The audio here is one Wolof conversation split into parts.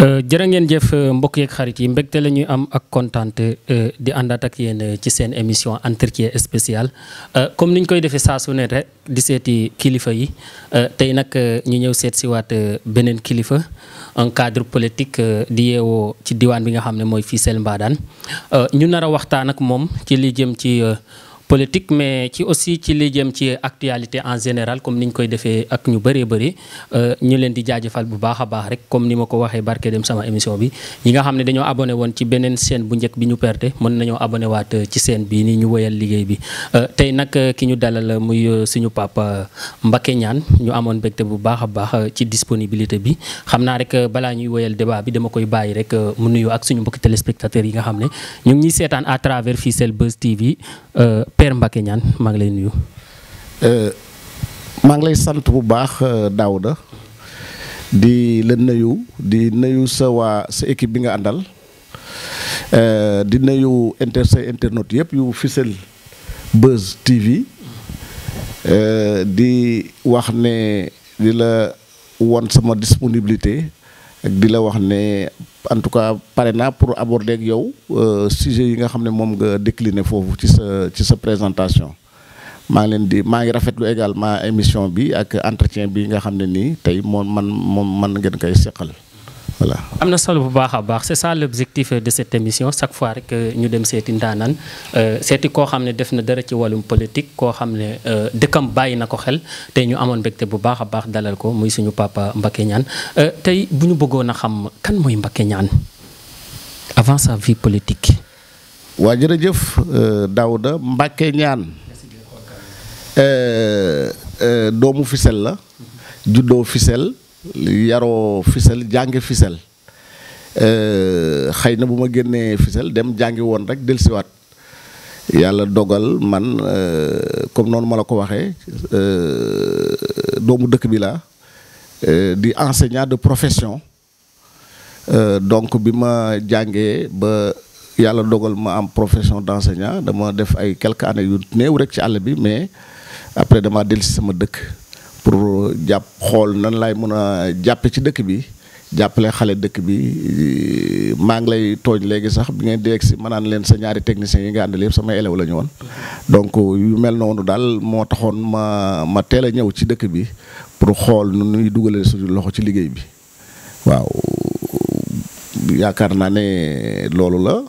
jërë ngeen jëf mbokk yeeg xarit yi mbégte la ñuy am ak kontaante di àndaat ak yéen ci seen émission entretien spécial comme ni ñu koy defee saa su ne rek di seeti kilifa yi tey nag ñu ñëw seet si waat beneen kilifa un cadre politique di yeewoo ci diwaan bi nga xam ne mooy Fissel Mbadane ñu nar a waxtaan ak moom ci li jëm ci. politique mais ci aussi ci li jëm ci actualité en général comme ni ñu koy defee ak ñu bëree bëri ñu leen di jaajëfal bu baax a baax rek comme ni ma ko waxee barke dem sama émission bi ñi nga xam ne dañoo abonné woon ci beneen chaîne bu njëkk bi ñu perte mën nañoo abonné waat ci chaîne bii nii ñu woyal liggéey bi tey nag ki ñu dalal muy suñu papa Mbacké Niane ñu amoon mbégte bu baax a baax ci disponibilité bi xam naa rek balaa ñuy woyal débat bi dama koy bàyyi rek mu nuyu ak suñu mbokki téléspectateurs yi nga xam ne ñu ngi ñuy seetaan à travers Fissel Buzz TV Père Mbacké Niane maa ngi lay nuyu. maa ngi lay sant bu baax Daouda di la nuyu di nuyu sa waa sa équipe bi nga àndal di nuyu inter say internautes yëpp yu Fissel Buzz TV di wax ne di la won sama disponibilité ak di la wax ne en tout cas pare naa pour aborder ak yow sujet yi nga xam ne moom nga décliné foofu ci sa ci sa présentation maa ngi leen di maa ngi rafetlu également émission bi ak entretien bi nga xam ne nii tey moom man moom man ngeen koy seqal voilà. am na solo bu baax a baax c'est ça l'objectif de cette émission chaque fois rek ñu dem seeti ndaanaan seeti koo xam ne def na dara ci wàllum politique koo xam ne dëkkam bàyyi na ko xel tey ñu amoon mbégte bu baax a baax dalal ko muy suñu papa Mbacké Niane tey bu ñu bëggoon a xam kan mooy Mbacké Niane avant sa vie politique. waa jërëjëf Daouda Mbacké Niane doomu Fissel la juddoo Fissel yaroo Fissel jànge Fissel xëy na bu ma génnee Fissel dem jàngi woon rek dellusiwaat yàlla dogal man comme noonu ma la ko waxee doomu dëkk bi la di enseignant de profession donc bi ma jàngee ba yàlla dogal ma am profession d'enseignant dama def ay quelques années yu néew rek ci àll bi mais après dama dellusi sama dëkk pour jàpp xool nan laay mën a jàppe ci dëkk bi jàppale xale dëkk bi maa ngi lay tooñ léegi sax bi ngeen di si ma naan leen sa ñaari techniciens yi nga àndal yëpp samay élèves la ñu woon donc yu mel noonu daal moo taxoon ma ma teel a ñëw ci dëkk bi pour xool nu ñuy dugalee suñu loxo ci liggéey bi waaw yaakaar naa ne loolu la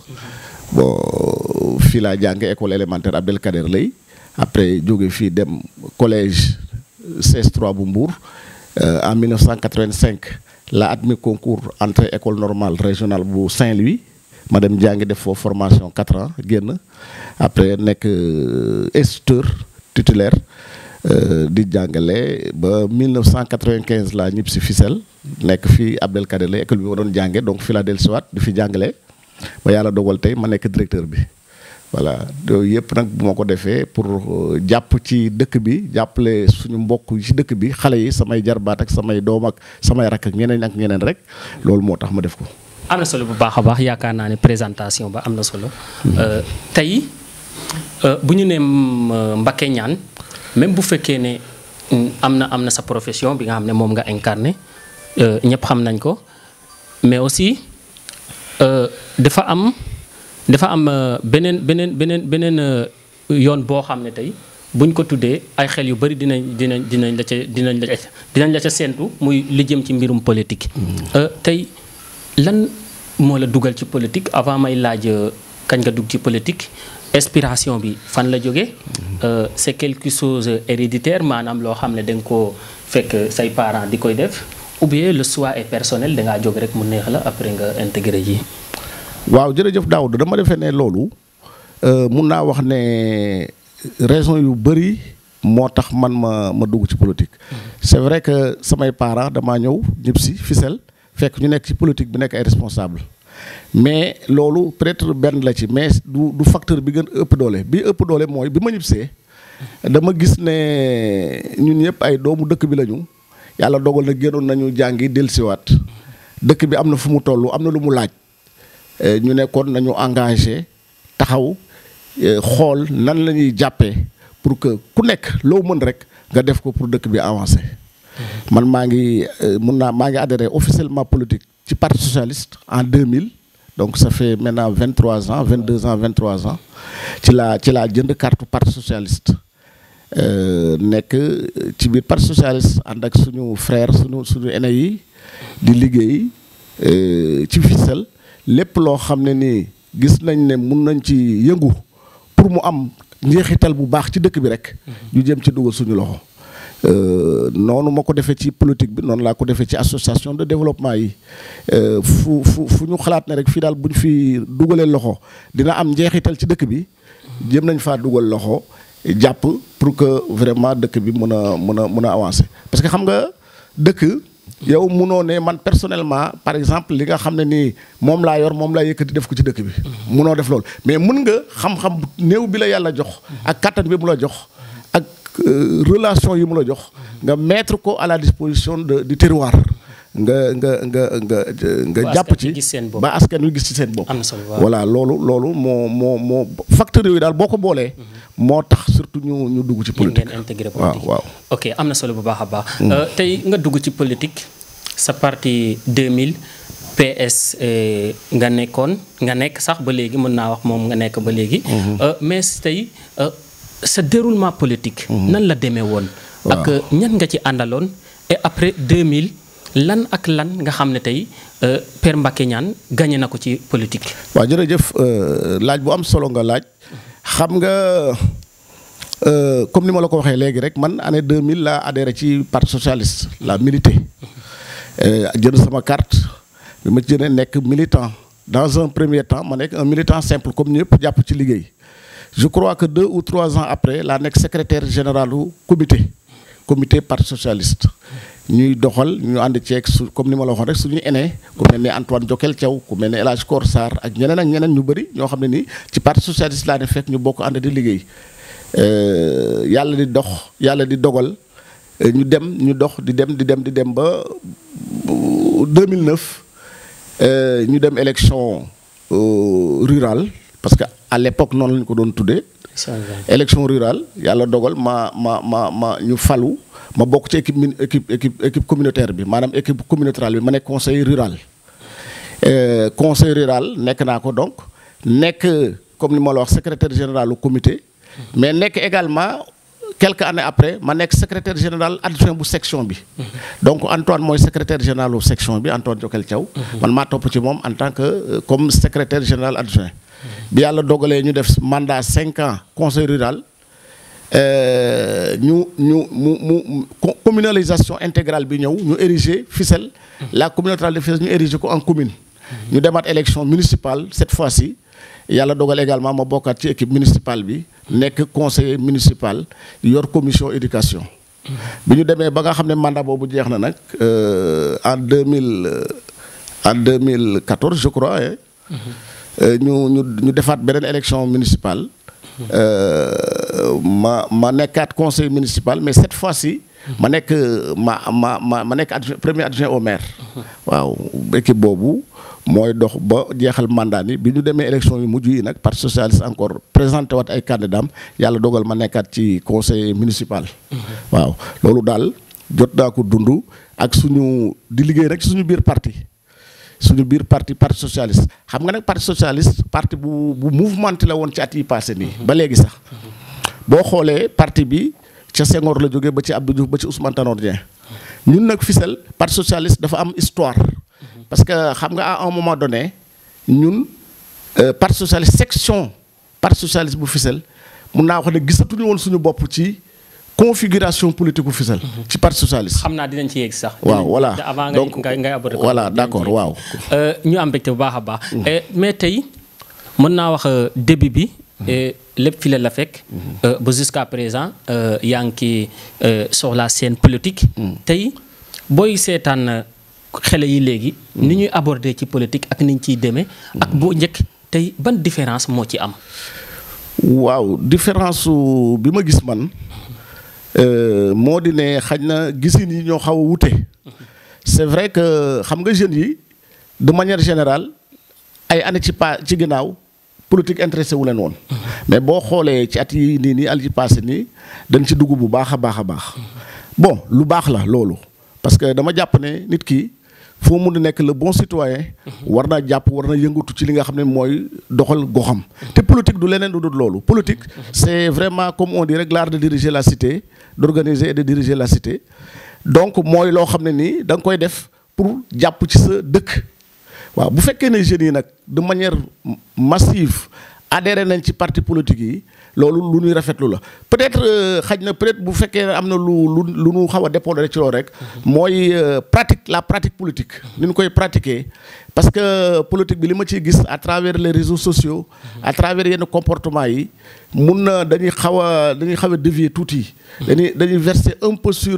bon fii laa jànge école élémentaire Abdelkader Lay après jóge fii dem collège CS3 bu Mbour en 1985 la admis concours entrée école normale régionale bu Saint-Louis ma dem jàngi def foofu formation 4 ans génn après nekk instituteur titulaire di jàngale ba 1995 laa ñib si Fissel nekk fii Abdelkader Lay école bi ma doon jànge donc fii laa dellusiwaat di fi jàngale ba yàlla dogal tey ma nekk directeur bi voilà yooyu yëpp nag bu ma ko defee pour jàpp ci dëkk bi jàppale suñu mbokk ci dëkk bi xale yi samay jarbaat ak samay doom ak samay rakk ak ñeneen ak ñeneen rek loolu moo tax ma def ko. am na solo bu baax a baax yaakaar naa ne présentation ba am na solo. tey bu ñu nee Mbacké Niane même bu fekkee ne am na am na sa profession bi nga xam ne moom nga incarné ñëpp xam nañ ko mais aussi dafa am. dafa am beneen beneen beneen beneen yoon boo xam ne tey buñ ko tuddee ay xel yu bari dinañ dinañ dinañ la ca dinañ la dinañ la ca séentu muy li jëm ci mbirum politique. tey lan moo la dugal ci politique avant may laaj kañ nga dugg ci politique inspiration bi fan la jógee. c'est quelque chose héréditaire maanaam loo xam ne da nga koo fekk say parents di koy def ou bien le choix est personnel da ngaa jóg rek mu neex la après nga intégré ji. waaw jërëjëf Daouda dama defee ne loolu mun naa wax ne raison yu bëri moo tax man ma ma dugg ci politique. c'est vrai que samay parents damaa ñëw ñëpp si Fissel fekk ñu nekk ci politique bi nekk ay responsable mais loolu peut-être benn la ci mais du du facteur bi gën ëpp doole bi ëpp doole mooy bi ma ñibbisee dama gis ne ñun ñëpp ay doomu dëkk bi lañu yàlla dogal na génnoon nañu jàngi dellusiwaat dëkk bi am na fu mu toll am na lu mu laaj. ñu nekkoon nañu engagé taxaw xool nan la ñuy jàppee pour que ku nekk loo mën rek nga def ko pour dëkk bi avancer. man maa ngi mun naa maa ngi adhéré officiellement politique ci parti socialiste en 2000 donc ça fait maintenant 23 ans 22 ans 23 ans ci laa ci laa jënd carte parti socialiste nekk ci biir parti socialiste ànd ak suñu frère suñu suñu aîné yi di liggéey ci Fissel lépp loo xam ne nii gis nañ ne mun nañ ci yëngu pour mu am njeexital bu baax ci dëkk bi rek ñu jëm ci dugal suñu loxo noonu ma ko defee ci politique bi noonu laa ko defee ci association de développement yi fu fu fu ñu xalaat ne rek fii daal bu ñu fi dugalee loxo dina am njeexital ci dëkk bi jëm nañ faa dugal loxo jàpp pour que vraiment dëkk bi mën a mën a mën a avancer parce que xam nga dëkk yow munoo ne man personnellement par exemple li nga xam ne nii moom laa yor moom laa yëkkati def ko ci dëkk bi munoo def loolu mais mun nga xam-xam néew bi la yàlla jox ak kattan bi mu la jox ak relation yi mu la jox nga mettre ko à la disposition de du terroir nga nga nga nga nga jàpp ci ba askan wi gis ci seen bopp voilà loolu loolu moo moo moo facteurs yooyu daal boo ko boolee moo tax surtout ñu ñu dugg ci politique ngeen intégré waaw politique waaw ok am na solo bu baax a baax tey nga dugg ci politique sa parti 2000 PS nga nekkoon nga nekk sax ba léegi mën naa wax moom nga nekk ba léegi mais tey sa déroulement politique nan la demee woon ak ñan nga ci àndaloon et après 2000 lan ak lan nga xam ne tey Père Mbacké Niane gagné na ko ci politique. waaw jërëjëf laaj bu am solo nga laaj xam nga comme ni ma la ko waxee léegi rek man année 2000 laa adhéré ci parti socialiste la milité jënd sama carte bi ma jëndee nekk militant dans un premier temps ma nekk un militant simple comme ñëpp jàpp ci liggéey je crois que deux ou trois ans après laa nekk secrétaire général du comité comité parti socialiste. ñuy doxal ñu ànd ceeg su comme ni ma la waxoon rek suñuy aîné ku mel ni Antoine Jokel Thiaw ku mel ni El Hadj Kor Sarr ak ñeneen ak ñeneen ñu bëri ñoo xam ne nii ci parti socialiste laa ne fekk ñu bokk ànd di liggéey yàlla di dox yàlla di dogal ñu dem ñu dox di dem di dem di dem ba 2009 ñu dem élection rurale parce que à l'époque noonu lañu ko doon tuddee. élection rurale yàlla dogal ma ma ma ma ñu falu. ma bokk ci équipe min équipe équipe équipe communautaire bi maanaam équipe communautaire bi ma nekk conseil rural conseil rural nekk naa ko donc nekk comme ni ma la wax secrétaire général du comité mais nekk également quelques années après ma nekk secrétaire général adjoint bu section bi donc Antoine mooy secrétaire général bu section bi Antoine Jokel Thiaw man maa topp ci moom en tant que comme secrétaire général adjoint bi yàlla dogalee ñu def mandat cinq ans conseil rural ñu ñu mu mu communalisation intégrale bi ñëw ñu ériger Fissel la communauté rurale de Fissel ñu ériger ko en commune ñu demaat élection municipale cette fois-ci yàlla dogal également ma bokkaat ci équipe municipale bi nekk conseiller municipal yor commission éducation bi ñu demee ba nga xam ne mandat boobu jeex na nag en deux mille en deux mille quatorze je crois ñu ñu ñu defaat beneen élection municipale ma ma nekkaat conseil municipal mais cette fois-ci ma nekk ma ma ma ma nekk adjoint premier adjoint au maire waaw équipe boobu mooy dox ba jeexal mandat ni bi ñu demee élection yu mujj yi nag parti socialiste encore présenté waat ay candidats yàlla dogal ma nekkaat ci conseil municipal waaw loolu daal jot naa ko dund ak suñu di liggéey rek suñu biir parti suñu biir parti parti socialiste xam nga nag parti socialiste parti bu bu mouvementé la woon ci at yi passé nii ba léegi sax boo xoolee parti bi ca Senghor la jógee ba ci Abdou Diouf ba ci Ousmane Tanor Dieng ñun nag Fissel parti socialiste dafa am histoire parce que xam nga à un moment donné ñun parti socialiste section parti socialiste bu Fissel mun naa wax ne gisatuñu woon suñu bopp ci configuration politique bu Fissel ci parti socialiste. xam naa dinañ ci yegg sax. waaw voilà avant donc ngay ngay aborder voilà d'accord waaw. ñu am mbégte bu baax a baax. mais tey mën naa wax début bi. lépp fi la la fekk. ba jusqu'à présent yaa ngi ci sur la scène politique. tey booy seetaan xele yi léegi. ni ñuy aborder ci politique ak ni ñu ciy demee. ak boo njëkk tey ban différence moo ci am. waaw différence su bi ma gis man. moo di ne xaj na gisin yi ñoo xaw a wute c'est vrai que xam nga jeunes yi de manière générale ay année ci pa ci ginnaaw politique intéressé wu leen woon mais boo xoolee ci at yi nii nii al ci passé nii dañ ci dugg bu baax a baax a baax bon lu baax la loolu parce que dama jàpp ne nit ki foo mun di nekk le bon citoyen war na jàpp war na yëngatu ci li nga xam ne mooy doxal goxam te politique du leneen du dul loolu politique c'est vraiment comme on dit rek l'art de diriger la cité d'organiser et de diriger la cité donc mooy loo xam ne nii da nga koy def pour jàpp ci sa dëkk waaw bu fekkee ne jeunes yi nag de manière massive adhéré nañ ci parti politique yi loolu lu ñuy rafetlu la peut-être xaj na peut-être bu fekkee am na lu lu lu ñu xaw a dépendre ci loolu rek mooy pratique la pratique politique ni ñu koy pratiquer parce que politique bi li ma ciy gis à travers les réseaux sociaux à travers yenn comportement yi mun na dañuy xaw a dañuy xaw a dévier tuuti dañuy dañuy verser un peu sur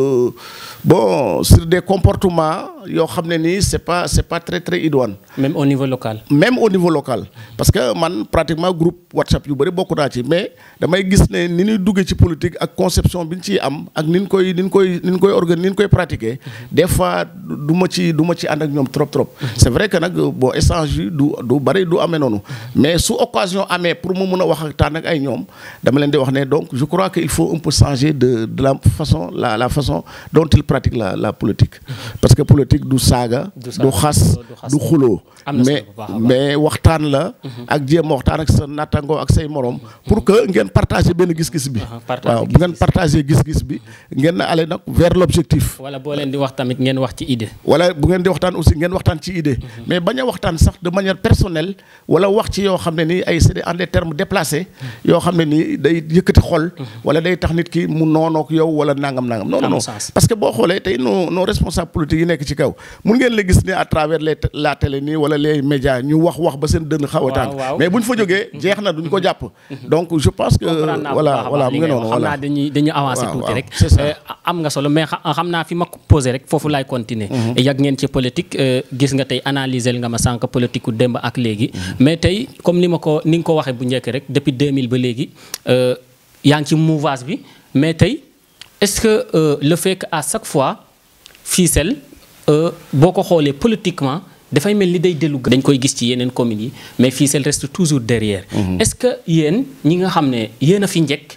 bon sur des comportements yoo xam ne nii c'est pas c'est pas très très idoine même au niveau local. même au niveau local parce que man pratiquement groupe WhatsApp yu bëri bokk naa ci mais damay gis ne ni ñuy duggee ci politique ak conception bi ñu ciy am ak ni ñu koy ni ñu koy ni ñu koy organiser ni ñu koy pratiquer des fois du ma ci du ma ci ànd ak ñoom trop trop. c'est vrai que nag bon échange yi du du bëri du amee noonu mais su occasion amee pour mu mun a wax ak taan ak ay ñoom dama leen di wax ne donc je crois que il faut un peu changer de de la façon la la façon dont il pratique la la politique. parce que politique du saaga. du xas du xuloo mais mais waxtaan la. ak jéem waxtaan ak sa nattangoo ak say morom. pour que ngeen partager benn gis-gis bi. waaw bu ngeen partager gis-gis bi ngeen aller nag vers l'objectif. wala boo leen di wax tamit ngeen wax ci idée. wala bu ngeen di waxtaan aussi ngeen waxtaan ci idée. mais bañ a waxtaan sax de manière personnelle wala wax ci yoo xam ne nii ay c'est en des termes déplacés. yoo xam ne nii day yëkkati xol. wala day tax nit ki mu noonook yow wala nangam nangam. non non parce que boo xoolee tey nos nos responsables politiques yi nekk ci kaw mun ngeen la gis ne à travers les la télé nii wala les médias ñu wax wax ba seen dën xaw a tàng mais bu ñu fa jógee jeex na duñ ko jàpp donc je pense que voilà voilà mu ngi noonu xam naa dañuy dañuy avancer tuuti rek am nga solo mais xam naa fi ma posé rek foofu laay continuer yàgg ngeen ci politique gis nga tey analyser nga ma sànq politique ku démb ak léegi mais tey comme ni ma ko ni nga ko waxee bu njëkk rek depuis 2000 ba léegi yaa ngi ci mouvance bi mais tey est-ce que le fait que à chaque fois Fissel boo ko xoolee politiquement dafay mel ni day dellu dañ koy gis ci yeneen communes yi mais Fissel reste toujours derrière. est-ce que yéen ñi nga xam ne yéen a fi njëkk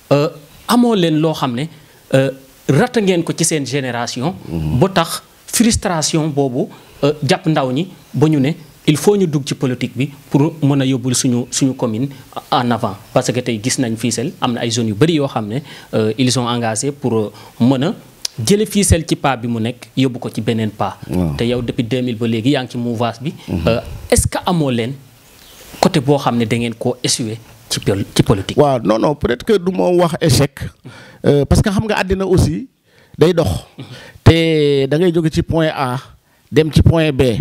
amoo leen loo xam ne rata ngeen ko ci seen génération. ba tax frustration boobu jàpp ndaw ñi ba ñu ne il faut ñu dugg ci politique bi pour mën a yóbbul suñu suñu commune en avant parce que tey gis nañ Fissel am na ay zones yu bari yoo xam ne ils sont engagés pour mën a. jële Fissel ci pas bi mu nekk yóbbu ko ci beneen pas. te yow depuis 2000 ba léegi yaa ngi ci mouvance bi. est-ce que amoo leen côté boo xam ne da ngeen koo échoué ci ci politique. waaw non non peut-être que du ma wax échec parce que xam nga àddina aussi day dox. te da ngay jóge ci point A dem ci point B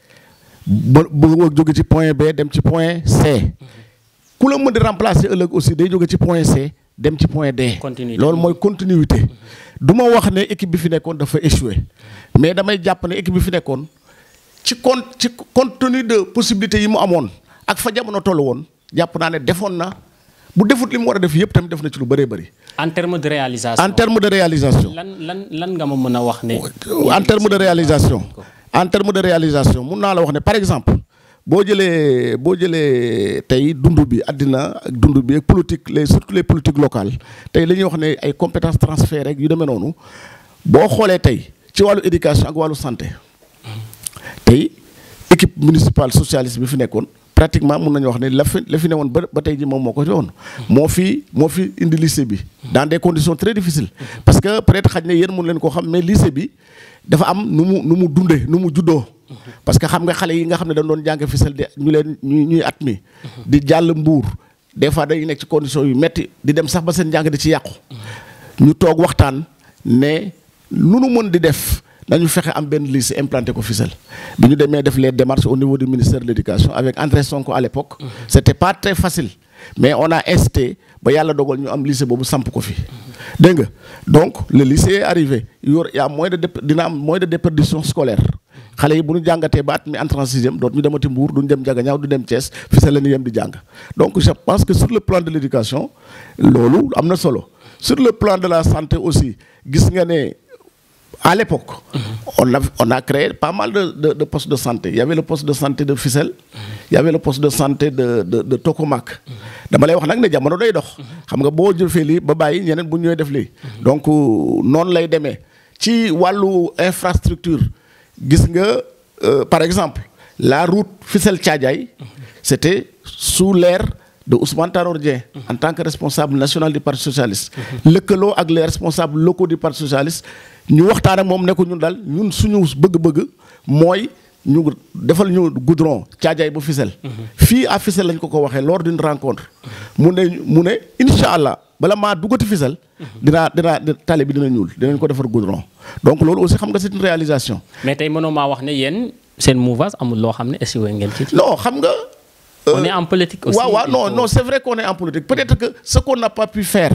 ba ba jóge ci point B dem ci point C. ku la mën di remplacer ëllëg aussi day jóge ci point C dem ci point D. loolu mooy continuité. du ma wax ne équipe bi fi nekkoon dafa échoué mais damay jàpp ne équipe bi fi nekkoon ci con ci compte tenu de possibilités yi mu amoon ak fa jamono toll woon jàpp naa ne defoon na bu defut li mu war a def yëpp tamit def na ci lu bëree bëri. en terme de réalisation en terme de réalisation. lan lan lan nga ma mën a wax ne. en terme de réalisation. en terme de réalisation mun naa la wax ne par exemple boo jëlee boo jëlee tey dund bi àddina ak dund bi ak politique les surtout les politiques locales tey la ñuy wax ne ay compétences transférées rek yu demee noonu boo xoolee tey ci wàllu éducation ak wàllu santé tey équipe municipale socialiste bi fi nekkoon pratiquement mun nañu wax ne la fi la fi ne woon ba ba tey ji moom moo ko ci woon moo fi moo fi indi lycée bi dans des conditions très difficiles parce que peut-être xaj na yéen mun leen koo xam mais lycée bi dafa am nu mu nu mu dundee nu mu juddoo parce que xam nga xale yi nga xam ne dañ doon jàng Fissel de ñu leen ñu ñuy at mi di jàll mbuur des fois dañuy nekk ci conditions yu metti di dem sax ba seen njàng di ci yàqu ñu toog waxtaan ne lu nu mën di def nañu fexe am benn lycée implanté ko Fissel bi ñu demee def les démarches au niveau du ministère de l'éducation avec André Sonko à l'époque c'était pas très facile mais on a incité ba yàlla dogal ñu am lycée boobu samp ko fi dégg nga donc le lycée est arrivé yor y a moins de dina am moins de déperdition scolaire xale yi bu ñu jàngatee ba at mi entrée en sixième dootu ñu demati Mbour duñu dem Diaganiao du dem Thiès Fissel la ñu yem di jàng donc je pense que sur le plan de l'éducation loolu am na solo sur le plan de la santé aussi gis nga ne à l'époque on a on a créé pas mal de de de postes de santé il y avait le poste de santé de Fissel il y avait le poste de santé de de de Tokomak dama lay wax nag ne jamono day dox xam nga boo jëfee lii ba bàyyi ñeneen bu ñëwee def lii donc noonu lay demee ci wàllu infrastructure gis nga euh, par exemple la route Fissel Thiadiaye c'était sous l'ère de Ousmane Tanor Dieng en tant que responsable national du parti socialiste lëkkaloo ak les responsables locaux du parti socialiste ñu waxtaan ak moom ne ko ñun daal ñun suñu bëgg-bëgg mooy ñu defal ñu goudron Thiadiaye ba Fissel fii à Fissel lañ ko ko waxee lors d'une rencontre mu ne mu ne incha allah bala maa duggati Fissel dinaa dinaa tali bi dina ñuul dinañ ko defar goudron donc loolu aussi xam nga c'est une réalisation mais tey mënoo maa wax ne yéen seen mouvance amul loo xam ne essuwee ngeen ci. non xam nga on est en politique aussi. waaw waaw il non faut- non c'est vrai qu'on est en politique peut-être que ce qu'on n'a pas pu faire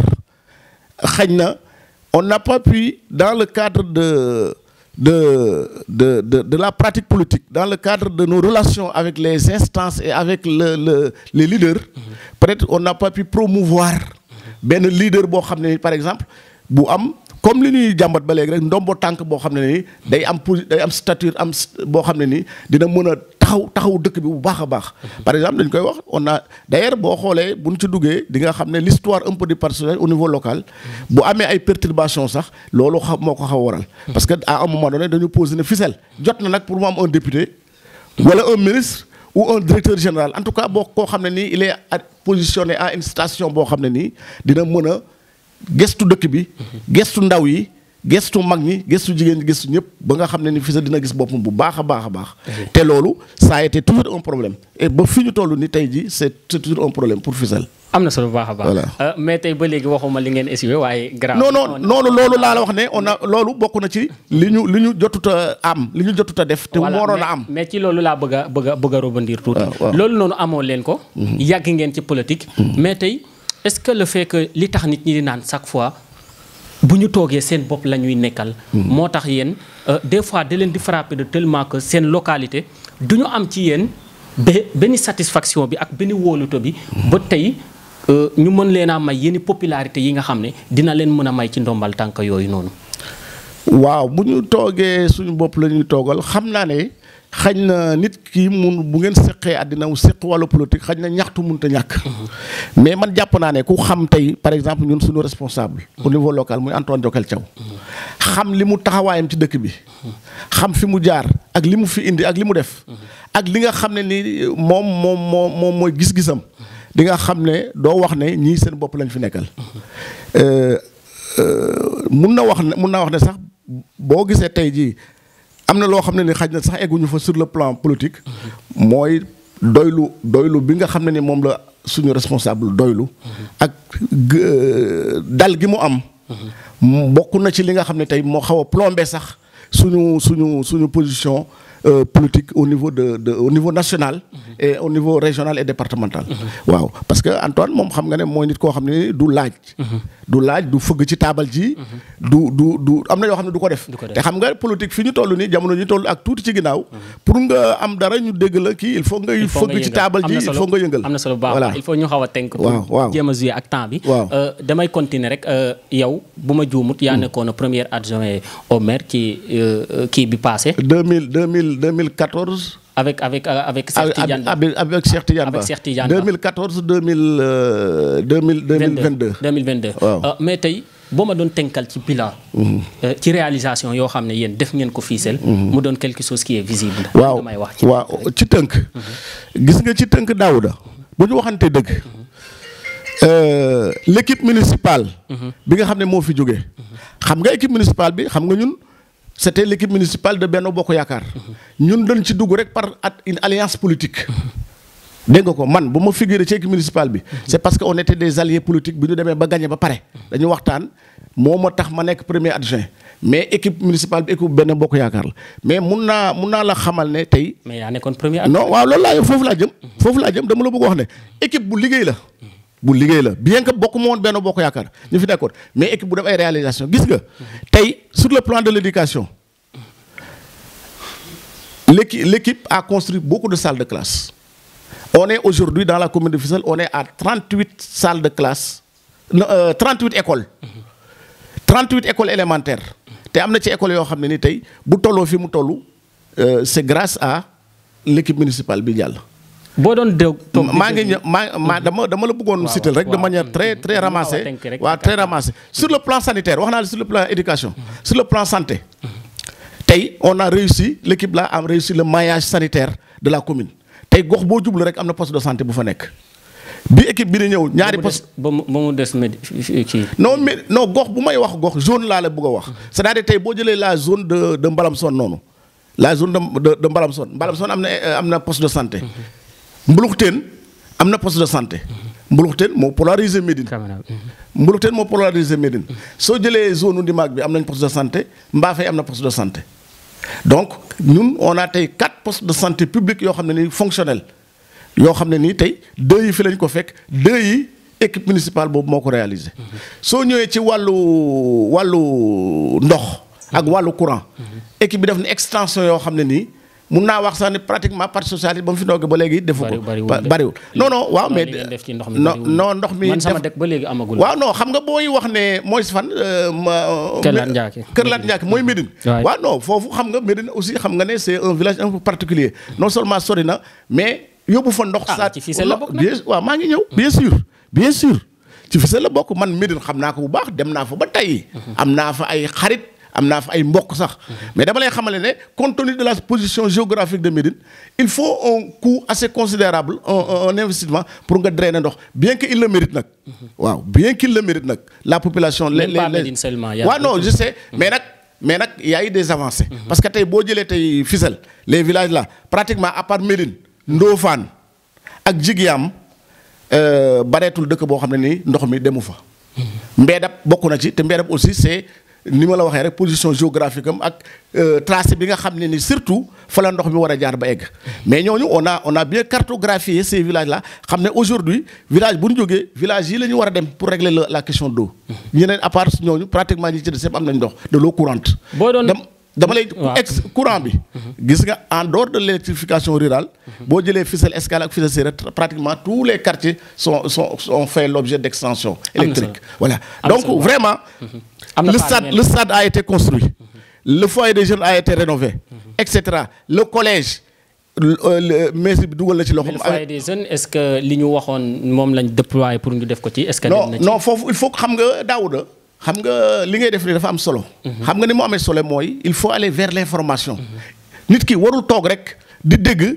xañ na on n'a pas pu dans le cadre de de de de de la pratique politique dans le cadre de nos relations avec les instances et avec le le les leaders peut-être on n'a pas pu promouvoir benn leader boo xam ne ni par exemple bu am comme li ñuy jàmbat ba léegi rek ndombo tànk boo xam ne ni day am posi day am stature am s- boo xam ne ni dina mën a taxaw taxaw dëkk bi bu baax a baax. par exemple dañ koy wax on a d'ailleurs boo xoolee bu ñu ci duggee di nga xam ne l'histoire un peu du parti socialiste au niveau local bu amee ay perturbations sax loolu xam moo ko xaw a waral. parce que à un moment donné dañu poser ne ficelle jot na nag pour mu am un député. wala un ministre ou un directeur général en tout cas boo koo xam ne nii il est à- positionné à une station boo xam ne nii dina mën a gestu dëkk bi gestu ndaw yi gestu mag ñi gestu jigéen ñi gestu ñëpp ba nga xam ne ni Fissel dina gis boppam bu baax a baax a baax te loolu ça a été toujours un problème et ba fi ñu toll ni tey ji c'est c'est toujours un problème pour Fissel am na solo bu baax a baax. Voilà. Euh, mais tey ba léegi waxuma li ngeen essuwee waaye. grave non non noonu loolu laa la wax ne on a loolu bokk na ci li ñu li ñu jotut a am li ñu jotut a def te Voilà, waroon mais- a am mais ci loolu laa bëgg a bëgg a bëgg a rebondir tuuti. waaw, waaw. loolu noonu amoo leen ko. yàgg ngeen ci politique. mais tey est-ce que le fait que li tax nit ñi di naan chaque fois bu ñu toogee seen bopp la ñuy nekkal. moo tax yéen euh, des fois da leen di frapper de tellement que seen localité du ñu am ci yéen ba benn satisfaction bi ak benn wóolute bi. ba tey euh, ñu mën leen a may yenn popularité yi nga xam ne dina leen mën a may ci ndombal tànk yooyu noonu. waaw bu ñu toogee suñu bopp la ñuy toogal xam naa ne xañ na nit ki mun bu ngeen seqee àddina wu seq wàllu politique xañ na ñaxtu mënut a ñàkk. mais man jàpp naa ne ku xam tey par exemple ñun suñu responsable. au niveau local muy Antoine Jokel Thiaw. xam li mu taxawaayam ci dëkk bi. xam fi mu jaar ak li mu fi indi ak li mu def. ak li nga xam ne ni moom moom moom moom mooy gis-gisam. di nga xam ne doo wax ne ñii seen bopp lañ fi nekkal. Euh, euh, mun na wax ne mun naa wax ne sax boo gisee tey jii am na loo xam ne ni xaj na sax egguñu fa sur le plan politique mooy doylu doylu bi nga xam ne ni moom la suñu responsable doylu ak g- dal gi mu am mu bokk na ci li nga xam ne tey moo xaw a plombé sax suñu suñu suñu position euh, politique au niveau de, de au niveau national et au niveau régional et départemental waaw parce que Antoine moom xam nga ne mooy nit koo xam ne du laaj du laaj du fëgg ci taabal ji du du du am na yoo xam ne du ko def Du ko def. te xam nga politique fi ñu toll nii jamono ñu toll ak tuuti ci ginnaaw pour nga am dara ñu dégg la kii il faut ngay il faut nga fëgg ci yëngal. taabal Am ji na il solo. faut nga yëngal am na solo bu baax voilà il faut ñu xaw a tënk Waaw, pour waaw. jéem a jouer ak temps bi Waaw. Euh, damay continuer rek euh, yow bu ma juumut yaa nekkoon premier adjoint au maire ci euh, kii bi passé 2000 2000 2014 avec avec euh, avec Cheikh Tidiane Ba. avec avec Cheikh Tidiane Avec Ba. Cheikh Tidiane Ba. 2014 2000 euh, 2000 2022 2022 Waaw. Euh, mais tey boo ma doon tënkal ci bilan euh, ci réalisation yoo xam ne yéen def ngeen ko Fissel mu doon quelque chose qui est visible waaw damay wax ci waaw ci tënk gis nga ci tënk Daouda bu ñu waxante dëgg euh, l'équipe municipale bi nga xam ne moo fi jógee xam nga équipe municipale bi xam nga ñun c'était l'équipe municipale de Benno Bokk Yaakaar ñun dañ ci dugg rek par at- une alliance politique dégg nga ko man bu ma figuré ci équipe municipale bi c'est parce que on était des alliés politiques bi ñu demee ba gagné ba pare dañu waxtaan moo ma tax ma nekk premier adjoint mais équipe municipale bi équipe Benno Bokk Yaakaar la mais mun naa mun naa la xamal ne tey mais yaa nekkoon premier non waaw loolu laa foofu laa jëm foofu laa jëm dama la bëgg wax ne équipe bu liggéey la bu liggéey la bien que bokk ma woon benn bokk yaakaar ñu fi nekkoon mais équipe bu def ay réalisation gis nga tey sur le plan de l'éducation l'équipe l'équipe a construit beaucoup de salles de classe on est aujourd'hui dans la commune de Fissel on est à 38 salles de classe non, euh, 38 écoles 38 écoles élémentaires te am na ci écoles yoo xam ne ni tey bu tolloo fi mu toll euh, c'est grâce à l'équipe municipale bi jàll boo doon déw toog di maa ngi déglu- ñëw maa maa dama dama la bëggoon Waaw, citer rek de waaw. manière très très Mën naa ramassée wax tënk rek. waaw très ramassée sur le plan sanitaire wax naa la sur le plan éducation sur le plan santé tey tey on a réussi l'équipe là a réussi le maillage sanitaire de la commune tey gox boo jublu rek am na poste de santé bu fa nekk bi équipe bi di ñëw ñaari poste ba mu ba mu des médi kii. non mais non gox bu may wax gox zone laa la bëgg a wax c'est-à-dire tey boo jëlee la zone de de Mbalamson noonu la zone de de de Mbalamson Mbalamson am na am na poste de santé Mbuluxteen am na poste de santé Mbuluxteen moo polarisé Médine Mbuluxteen moo polarisé Médine soo jëlee zone Ndimaag bi am nañ poste de santé Mbafay am na poste de santé donc ñun on a tey quatre postes de santé publics yoo xam ne ni fonctionnels yoo xam ne nii tey deux yi fi lañ ko fekk deux yi équipe municipale boobu moo ko réalisé soo ñëwee ci wàllu wàllu ndox ak wàllu courant équipe bi def na extension yoo xam ne nii mun naa wax sax ni pratiquement partie sociale ba mu fi doogee ba léegi defu ko bariwul non non waaw mais non non ndox mi man sama dëkk ba léegi amagul waaw non xam nga booy wax ne mooy fan Kër Lat Ndiaké Kër Lat Ndiaké mooy Médine waaw non foofu xam nga Médine aussi xam nga ne c'est un village un peu particulier non seulement sori na mais yóbbu fa ndox saa ci Fissel la bokk bien waaw maa ngi ñëw bien sûr bien sûr ci Fissel la bokk man Médine xam naa ko bu baax dem naa fa ba tey am naa fa ay xarit am naa fa ay mbokk sax mais dama lay xamale ne compte tenu de la position géographique de Médine il faut un coût assez considérable un un investissement pour nga drainer ndox bien que il le mérite nag waaw bien qu'il le mérite nag la population les les waaw non je sais mais nag mais nag y a eu des avancées parce que tey boo jëlee tey Fissel les villages là pratiquement à part Médine Ndofane ak Jigiyaam bareetul dëkk boo xam ne nii ndox mi demu fa Mbeedab bokk na ci te Mbeedab aussi c'est ni ma la waxee rek position géographique am ak tracé bi nga xam ne ni surtout fa la ndox mi war a jaar ba egg mais ñooñu on a on a bien cartographié ces villages là xam ne aujourd'hui village bu ñu jógee village yi la ñu war a dem pour régler la question d'eau ñeneen à part ñooñu pratiquement ñi ci des yëpp am nañ ndox de l'eau courante dama lay ex courant bi gis nga en dehors de l'électrification rurale boo jëlee Fissel Escale ak Fissel Sérère pratiquement tous les quartiers sont sont ont fait l'objet d'extension électrique voilà donc vraiment le stade le stade a été construit le foyer des jeunes a été rénové et cetera le collège mais bi dugal na ci loxo. le foyer des jeunes est-ce que li ñu waxoon moom lañ déployer pour ñu def ko ci est-ce que. non non foofu il faut xam nga Daouda xam nga li ngay def nii dafa am solo. xam nga ni mu amee solo mooy il faut aller vers l'information. nit ki warul toog rek di dégg.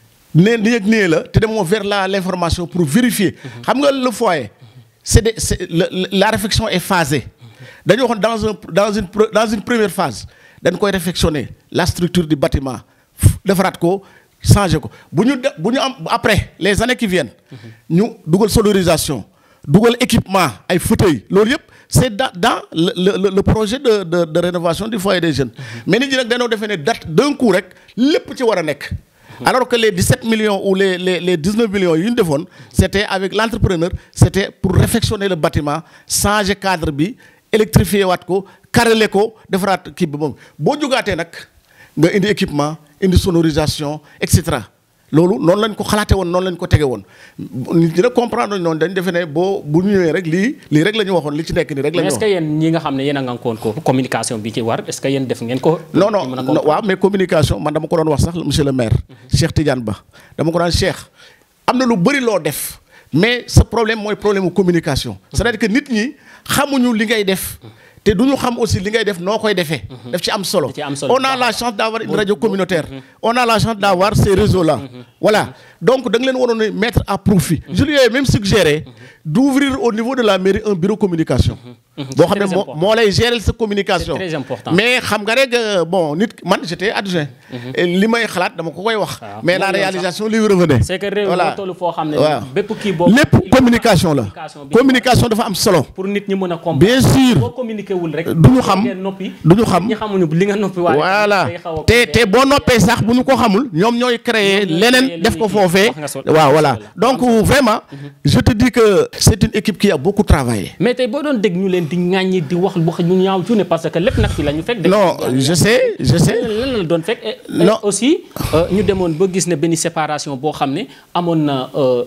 ne nii ak nii la te demoo vers la l'information pour vérifier. xam nga le foyer c'est des c'est la réflexion est phasée. dañu waxoon dans un dans une dans une première phase dañ koy réfectionner la structure du bâtiment defaraat ko changer ko bu ñu bu ñu am après les années qui viennent. ñu dugal sonorisation dugal équipement ay fauteuils loolu yëpp. c'est dans dans le le le projet de de de rénovation du foyer des jeunes. mais nit ñi nag dañoo defee ne date d'un coup rek lépp ci war a nekk. alors que les 17 millions ou les les les 19 millions yu ñu defoon c'était avec l'entrepreneur c'était pour réfectionner le bâtiment changer cadre bi électrifier waat ko carreler ko defaraat kii bi moom boo jógaatee nag nga indi équipement indi sonorisation et cetera. loolu noonu lañ ko xalaate woon noonu lañ ko tege woon nit ñi nag comprendre noonu dañ defe ne boo bu ñëwee rek lii lii rek la ñu waxoon li ci nekk nii rek la ñu mais est-ce que yéen ñi nga xam ne yéen a ngankoon ko communication bi ci war est-ce que yéen def ngeen ko non non waaw mais communication man dama ko doon wax sax monsieur le maire Cheikh Tidiane Ba dama ko daan Cheikh am na lu bëri loo def mais ce problème mooy problème communication c'est-à-dire que nit ñi xamuñu li ngay def te du ñu xam aussi li ngay def noo koy defee. daf ci am solo on a la chance d'avoir une radio communautaire. on a la chance d'avoir ces réseaux là. voilà donc da nga leen waroon a mettre à profit. je lui ai même suggéré d'ouvrir au niveau de la mairie un bureau communication. boo xam ne moo moo lay gérer sa communication. c'est très important mais xam nga rek bon nit man j'étais adjoint. li may xalaat dama ko koy wax. mais la réalisation lui revenait. c'est que réew mi toll foo xam ne. waaw bépp kii boobu. lépp communication la. communication dafa am solo. pour nit ñi mën a comprendre. bien sûr boo communiqué wul rek. du ñu xam noppi. du ñu xam ñi xamuñu li nga noppi. waaye voilà te te boo noppee sax bu ñu ko xamul ñoom ñooy créer leneen def ko foofee. waaw voilà donc vraiment. je te dis que c'est une équipe qui a beaucoup travaillé. mais tey boo doon dégg ñu leen di ŋàññi di wax wax ñu ñaaw ci ne parce que lépp nag fi la ñu fekk. non je sais je sais. lan la doon fekk. non aussi ñu demoon ba gis ne benn séparation boo xam ne amoon na.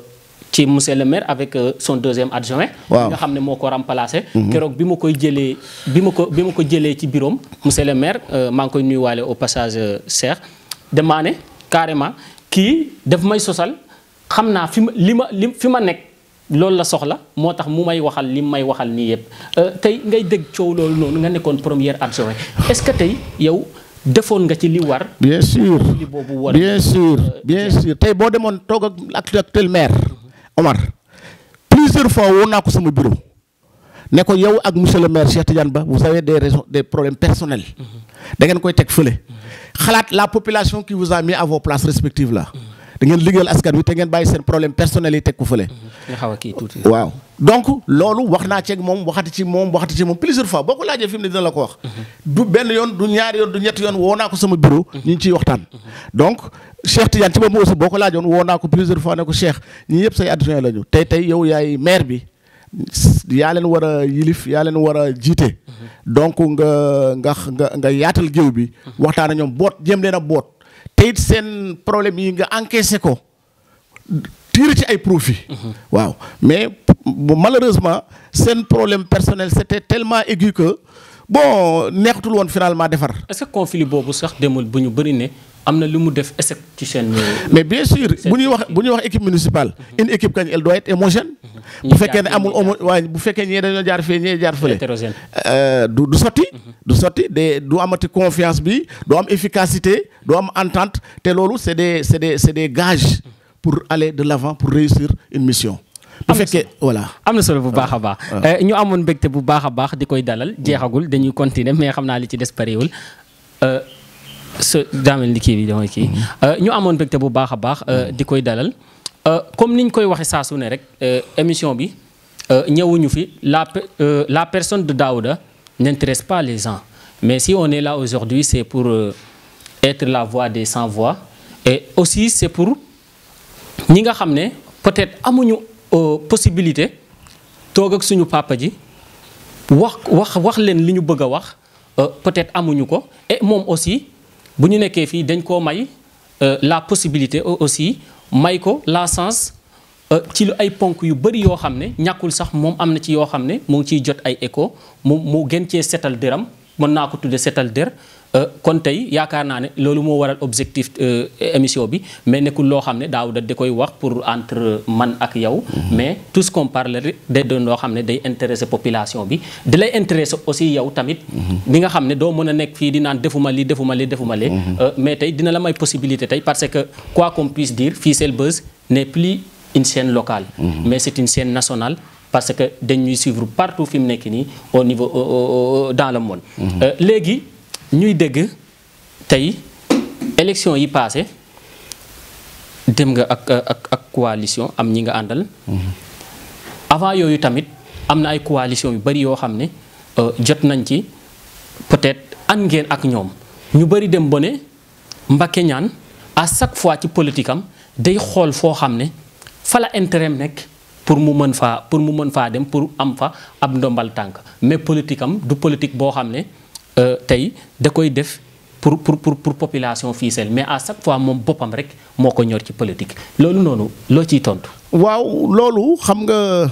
ci monsieur le maire avec son deuxième adjoint waaw nga xam ne moo ko remplacé keroog bi ma koy jëlee bi ma ko bi ma ko jëlee ci bureau monsieur le maire maa ngi koy nuyuwaale au passage Cheikh damaa ne carrément kii daf may sosal xam naa fi ma li ma li fi ma nekk loolu la soxla moo tax mu may waxal li may waxal nii yëpp tey ngay dégg coow loolu noonu nga nekkoon premier adjoint est-ce que tey yow defoon nga ci li war. bien sûr li boobu war bien sûr bien sûr tey boo demoon toog ak actuel maire Omar plusieurs fois woo naa ko sama bureau ne ko yow ak monsieur le maire Cheikh Tidiane Ba vous avez des raisons des problèmes personnels da ngeen koy teg fële xalaat la population qui vous a mis à vos places respectives là da ngeen liggéeyal askan wi te ngeen bàyyi seen problème personnel yi teg ko fële. nga xaw a kii tuuti. waaw donc loolu wax naa ceeg moom waxati ci moom waxati ci moom plusieurs fois boo ko laajee fi mu ne dina la ko wax. du benn yoon du ñaari yoon du ñetti yoon woo naa ko sama bureau. ñu ngi ciy waxtaan. donc Cheikh Tidiane ci boobu aussi boo ko laajoon woo naa ko plusieurs fois ne ko Cheikh ñii yëpp say adjoint lañu tey tey yow yaay maire bi yaa leen war a yilif yaa leen war a jiite. donc nga nga nga nga yaatal géew bi. waxtaan ak ñoom boot jéem leen a boot. te it seen problème yi nga encaissé ko tirer ci ay profit waaw mais malheureusement seen problème personnel c'était tellement aigu que bon neexatul woon finalement defar. est-ce que conflit boobu sax demul bu ñu bëri ne am na lu mu def échec ci seen. mais bien sûr bu ñuy wax bu ñuy wax équipe municipale. une équipe kañ elle doit être homogène. bu fekkee ne amul homo waaye bu fekkee ñee dañoo jaar fee ñee jaar fële. hétérogène. du du sotti. du sotti de du amati confiance bi du am efficacité du am entente te loolu c'est des c'est des c'est des gages pour aller de l'avant pour réussir une mission. bu fekkee voilà. am na solo bu baax a baax. ñu amoon mbégte bu baax a baax di koy dalal jeexagul dañuy continuer mais xam naa li ci des pareewul sa daamel li kii bi damay kii. ñu amoon mbégte bu baax a baax di koy dalal comme niñ koy waxee saa su ne rek émission bi ñëwuñu fi la la personne de Daouda n'intéresse pas les gens mais si on est là aujourd'hui c'est pour être la voix des sans voix et aussi c'est pour ñi nga xam ne peut-être amuñu. possibilité toog ak suñu papa ji wax wax wax leen li ñu bëgg a wax peut-être amuñu ko et moom aussi bu ñu nekkee fii dañ koo may la possibilité aussi may ko la chance ci lu ay ponk yu bari yoo xam ne ñàkkul sax moom am na ci yoo xam ne mu ngi ciy jot ay écho mu mu gën cee setal dëram mën naa ko tudde setal dër kon tey yaakaar naa ne loolu moo waral objectif émission bi mais nekkul loo xam ne daaw da da koy wax pour entre man ak yow mais tout ce qu'on parle rek day doon loo xam ne day intéresser population bi di lay intéresser aussi yow tamit bi nga xam ne doo mën a nekk fii di naan defuma lii defuma lii defuma lee mais tey dina la may possibilité tey parce que quoi qu'on puisse dire Fissel Buzz n'est plus une chaîne locale mais c'est une chaîne nationale parce que dañuy suivre partout fi mu nekk nii au niveau dans le monde léegi ñuy dégg tey élection yi passé dem nga ak ak ak coalition am ñi nga àndal avant yooyu tamit am na ay coalition yu bari yoo xam ne jot nañ ci peut-être ànd ngeen ak ñoom ñu bari dem ba ne Mbacké Niane à chaque fois ci politique am day xool foo xam ne fa la intérêt nekk pour mu mën faa pour mu mën faa dem pour am fa ab ndombal tànk mais politique am du politique boo xam ne tey da koy def pour pour pour pour population Fissel mais à chaque fois moom boppam rek moo ko ñor ci politique loolu noonu loo ciy tontu. waaw loolu xam nga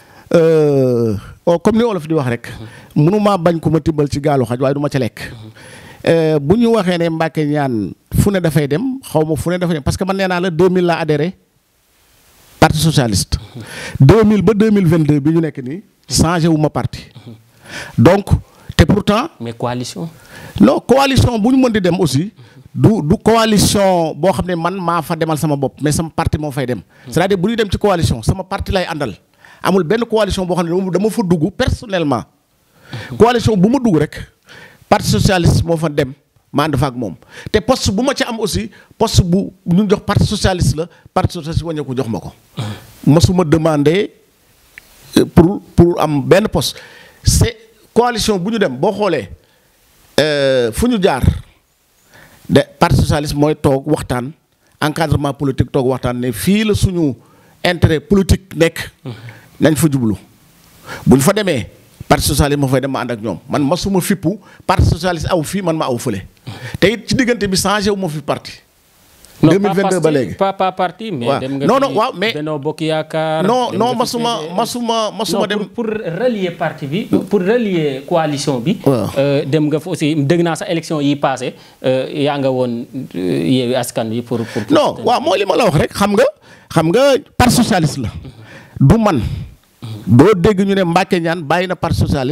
comme ni olof di wax rek. mënumaa bañ ko ma tibbal ci gaalu xaj waaye du ma ca lekk. bu ñu waxee ne Mbacké Niane fu ne dafay dem xaw ma fu ne dafay dem parce que man nee naa la 2000 laa adhéré parti socialiste. 2000 ba 2022 bi ñu nekk nii changé wu ma parti. donc. te pourtant. mais coalition. non coalition bu ñu mën di dem aussi du du coalition boo xam ne man maa fa demal sama bopp mais sama parti moo fay dem. c'est-à-dire bu ñuy dem ci coalition sama parti lay àndal amul benn coalition boo xam ne dama fa dugg personnellement. coalition bu ma dugg rek parti socialiste moo fa dem ma ànd fa ak moom te poste bu ma ci am aussi poste bu ñu jox parti socialiste la parti socialiste waññee ko jox ma ko. mosuma demander pour pour am benn poste c'est coalition bu ñu dem boo xoolee fu ñu jaar de parti socialiste mooy toog waxtaan encadrement politique toog waxtaan ne fii la suñu intérêt politique nekk. nañ fa jublu bu ñu fa demee parti socialiste moo fay dem ma ànd ak ñoom man ma suma fippu parti socialiste aw fii man ma aw fële te it ci diggante bi changé wu ma fi parti. 2022 ba léegi pas pas parti mais dem nga non non waaw mais Benno Bokk Yaakaar non non masuma masuma masuma dem pour relier parti bi pour relier coalition bi waaw dem nga fa aussi dégg naa sa élection yi passé yaa nga woon Yewwi Askan Wi pour pour non waaw mooy li ma la wax rek xam nga xam nga parti socialiste la du man doo dégg ñu ne Mbacké Niane bàyyi na parti socialiste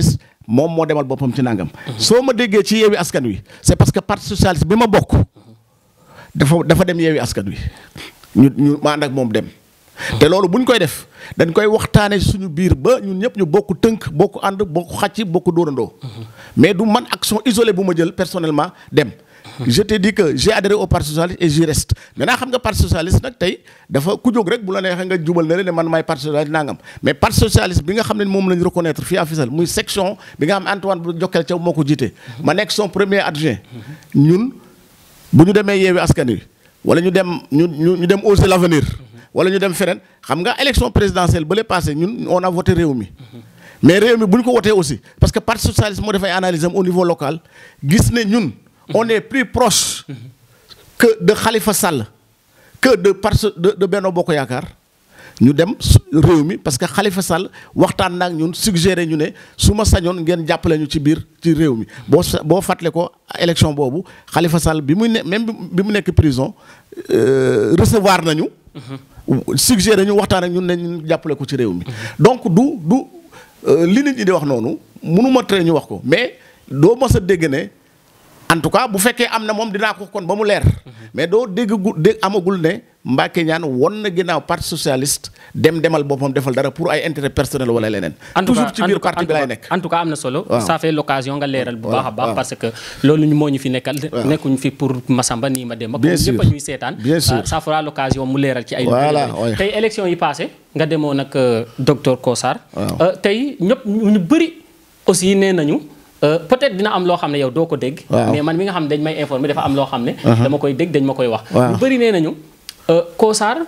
moom moo demal boppam ci nangam. soo ma déggee ci yeewi askan wi c'est parce que parti socialiste bi ma bokk dafa dafa dem yeewi askan wi ñu ñu ma ànd ak moom dem. te loolu bu ñu koy def dañ koy waxtaanee suñu biir ba ñun ñëpp ñu bokk tënk bokk ànd bokk xàcc bokk dóorandoo. mais du man action isolée bu ma jël personnellement dem. je te dis que j'ai adhéré au parti socialiste et j'y reste maintenant xam nga parti socialiste nag tey dafa ku jóg rek bu la neexee nga jubal na ne man maay parti socialiste nangam mais parti socialiste bi nga xam ne moom la ñu reconnaître fii à Fissel muy section bi nga xam Antoine bu Jokkel Thiaw moo ko jiite. ma nekk son premier adjoint. ñun bu ñu demee yeewi askan wi wala ñu dem ñu ñu dem oser l'avenir wala ñu dem feneen xam nga élection présidentielle ba lay passé ñun on a voté réew mi. mais réew mi bu ñu ko wotee aussi parce que parti socialiste moo def ay analyse am au niveau local gis ne ñun. on est plus proche que de Khalifa Sall que de parce de de Benno Bokk Yaakaar ñu dem réew mi parce que Khalifa Sall waxtaan naag ñun suggéré ñu ne su ma sañoon ngeen jàppale ñu ci biir ci réew mi boo boo fàttale ko élection boobu Khalifa Sall bi muy ne même bi mu nekk prison recevoir nañu. suggéré ñu waxtaan ak ñun ne ñu jàppale ko ci réew mi. donc du du li nit ñi di wax noonu mënuma tere ñu wax ko mais doo mës a dégg ne. en tout cas bu fekkee am na moom dinaa ko kon ba mu leer mais doo dégg gu dégg amagul ne Mbacké Niane won na ginnaaw parti socialiste dem demal boppam defal dara pour ay intérêt personnel wala leneen. toujours ci biir parti bi lay nekk. en tout cas am na solo. ça fait l'occasion nga leeral bu baax a baax. parce que loolu ñu moo ñu fi nekkal. nekkuñu fi pour Massamba nii ma dem. bien sûr ñëpp a ñuy seetaan. bien sûr ça fera l'occasion mu leeral ci ay. voilà tey élection yi passé nga demoon ak docteur Kossar. tey ñëpp ñu bëri aussi nee nañu. peut-être dina am loo xam ne yow doo ko dégg. mais man mi nga xam ne dañ may informer dafa am loo xam ne. dama koy dégg dañ ma koy wax. ñu bëri nee nañu Kossar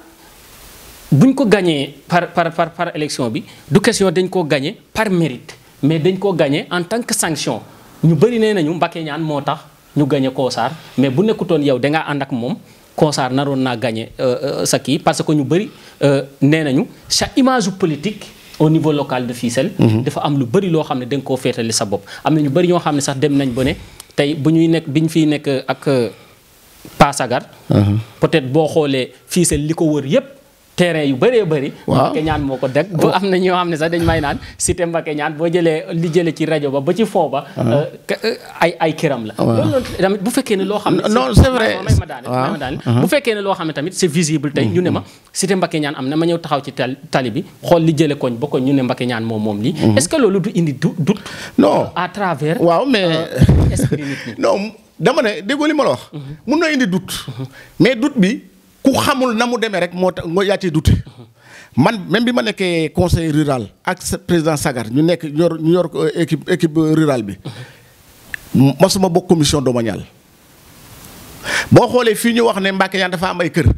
buñ ko gagné par par par par élection bi du question dañ koo gagné par mérite mais dañ koo gagné en tant que sanction ñu bëri nee nañu Mbacké Niane moo tax ñu gagné Kossar mais bu nekkutoon yow dangaa ànd ak moom Kossar naroon naa gagné sa kii parce que ñu bëri nee nañu sa image politique. au niveau local de Fissel. dafa am lu bëri loo xam ne da nga koo féetali sa bopp am na ñu bëri ñoo xam ne sax dem nañ ba ne tey bu ñuy nekk bi ñu fiy nekk ak Passagar. peut-être boo xoolee Fissel li ko wër yépp terrain yu bëree bëri. waaw Mbacké Niane moo ko deg ba am na ñoo xam ne sax dañ may naan cité Mbacké Niane boo jëlee li jëlee ci rajo ba ba ci foo ba. ay ay këram la. loolu tamit bu fekkee ne loo xam ne. non c'est vrai may ma daaneel may ma daaneel bu fekkee ne loo xam ne tamit c'est visible tey ñu ne ma cité Mbacké Niane am na ma ñëw taxaw ci tali bi xool li jëlee koñ ba koñ ñu ne Mbacké Niane moom moom lii. est-ce que loolu du indi du doute. non à travers. waaw mais esprit nit ñi. non dama ne déggoo li ma la wax. mun na indi doute. mais doute bi ku xamul na mu demee rek moo tax moo yaa cee doute. man même bi ma nekkee conseil rural ak président Sagar ñu nekk ñu yor ñu yor équipe équipe rurale bi. mosuma bokk commission domaniale. boo xoolee fii ñu wax ne Mbacké Niane dafa am ay kër.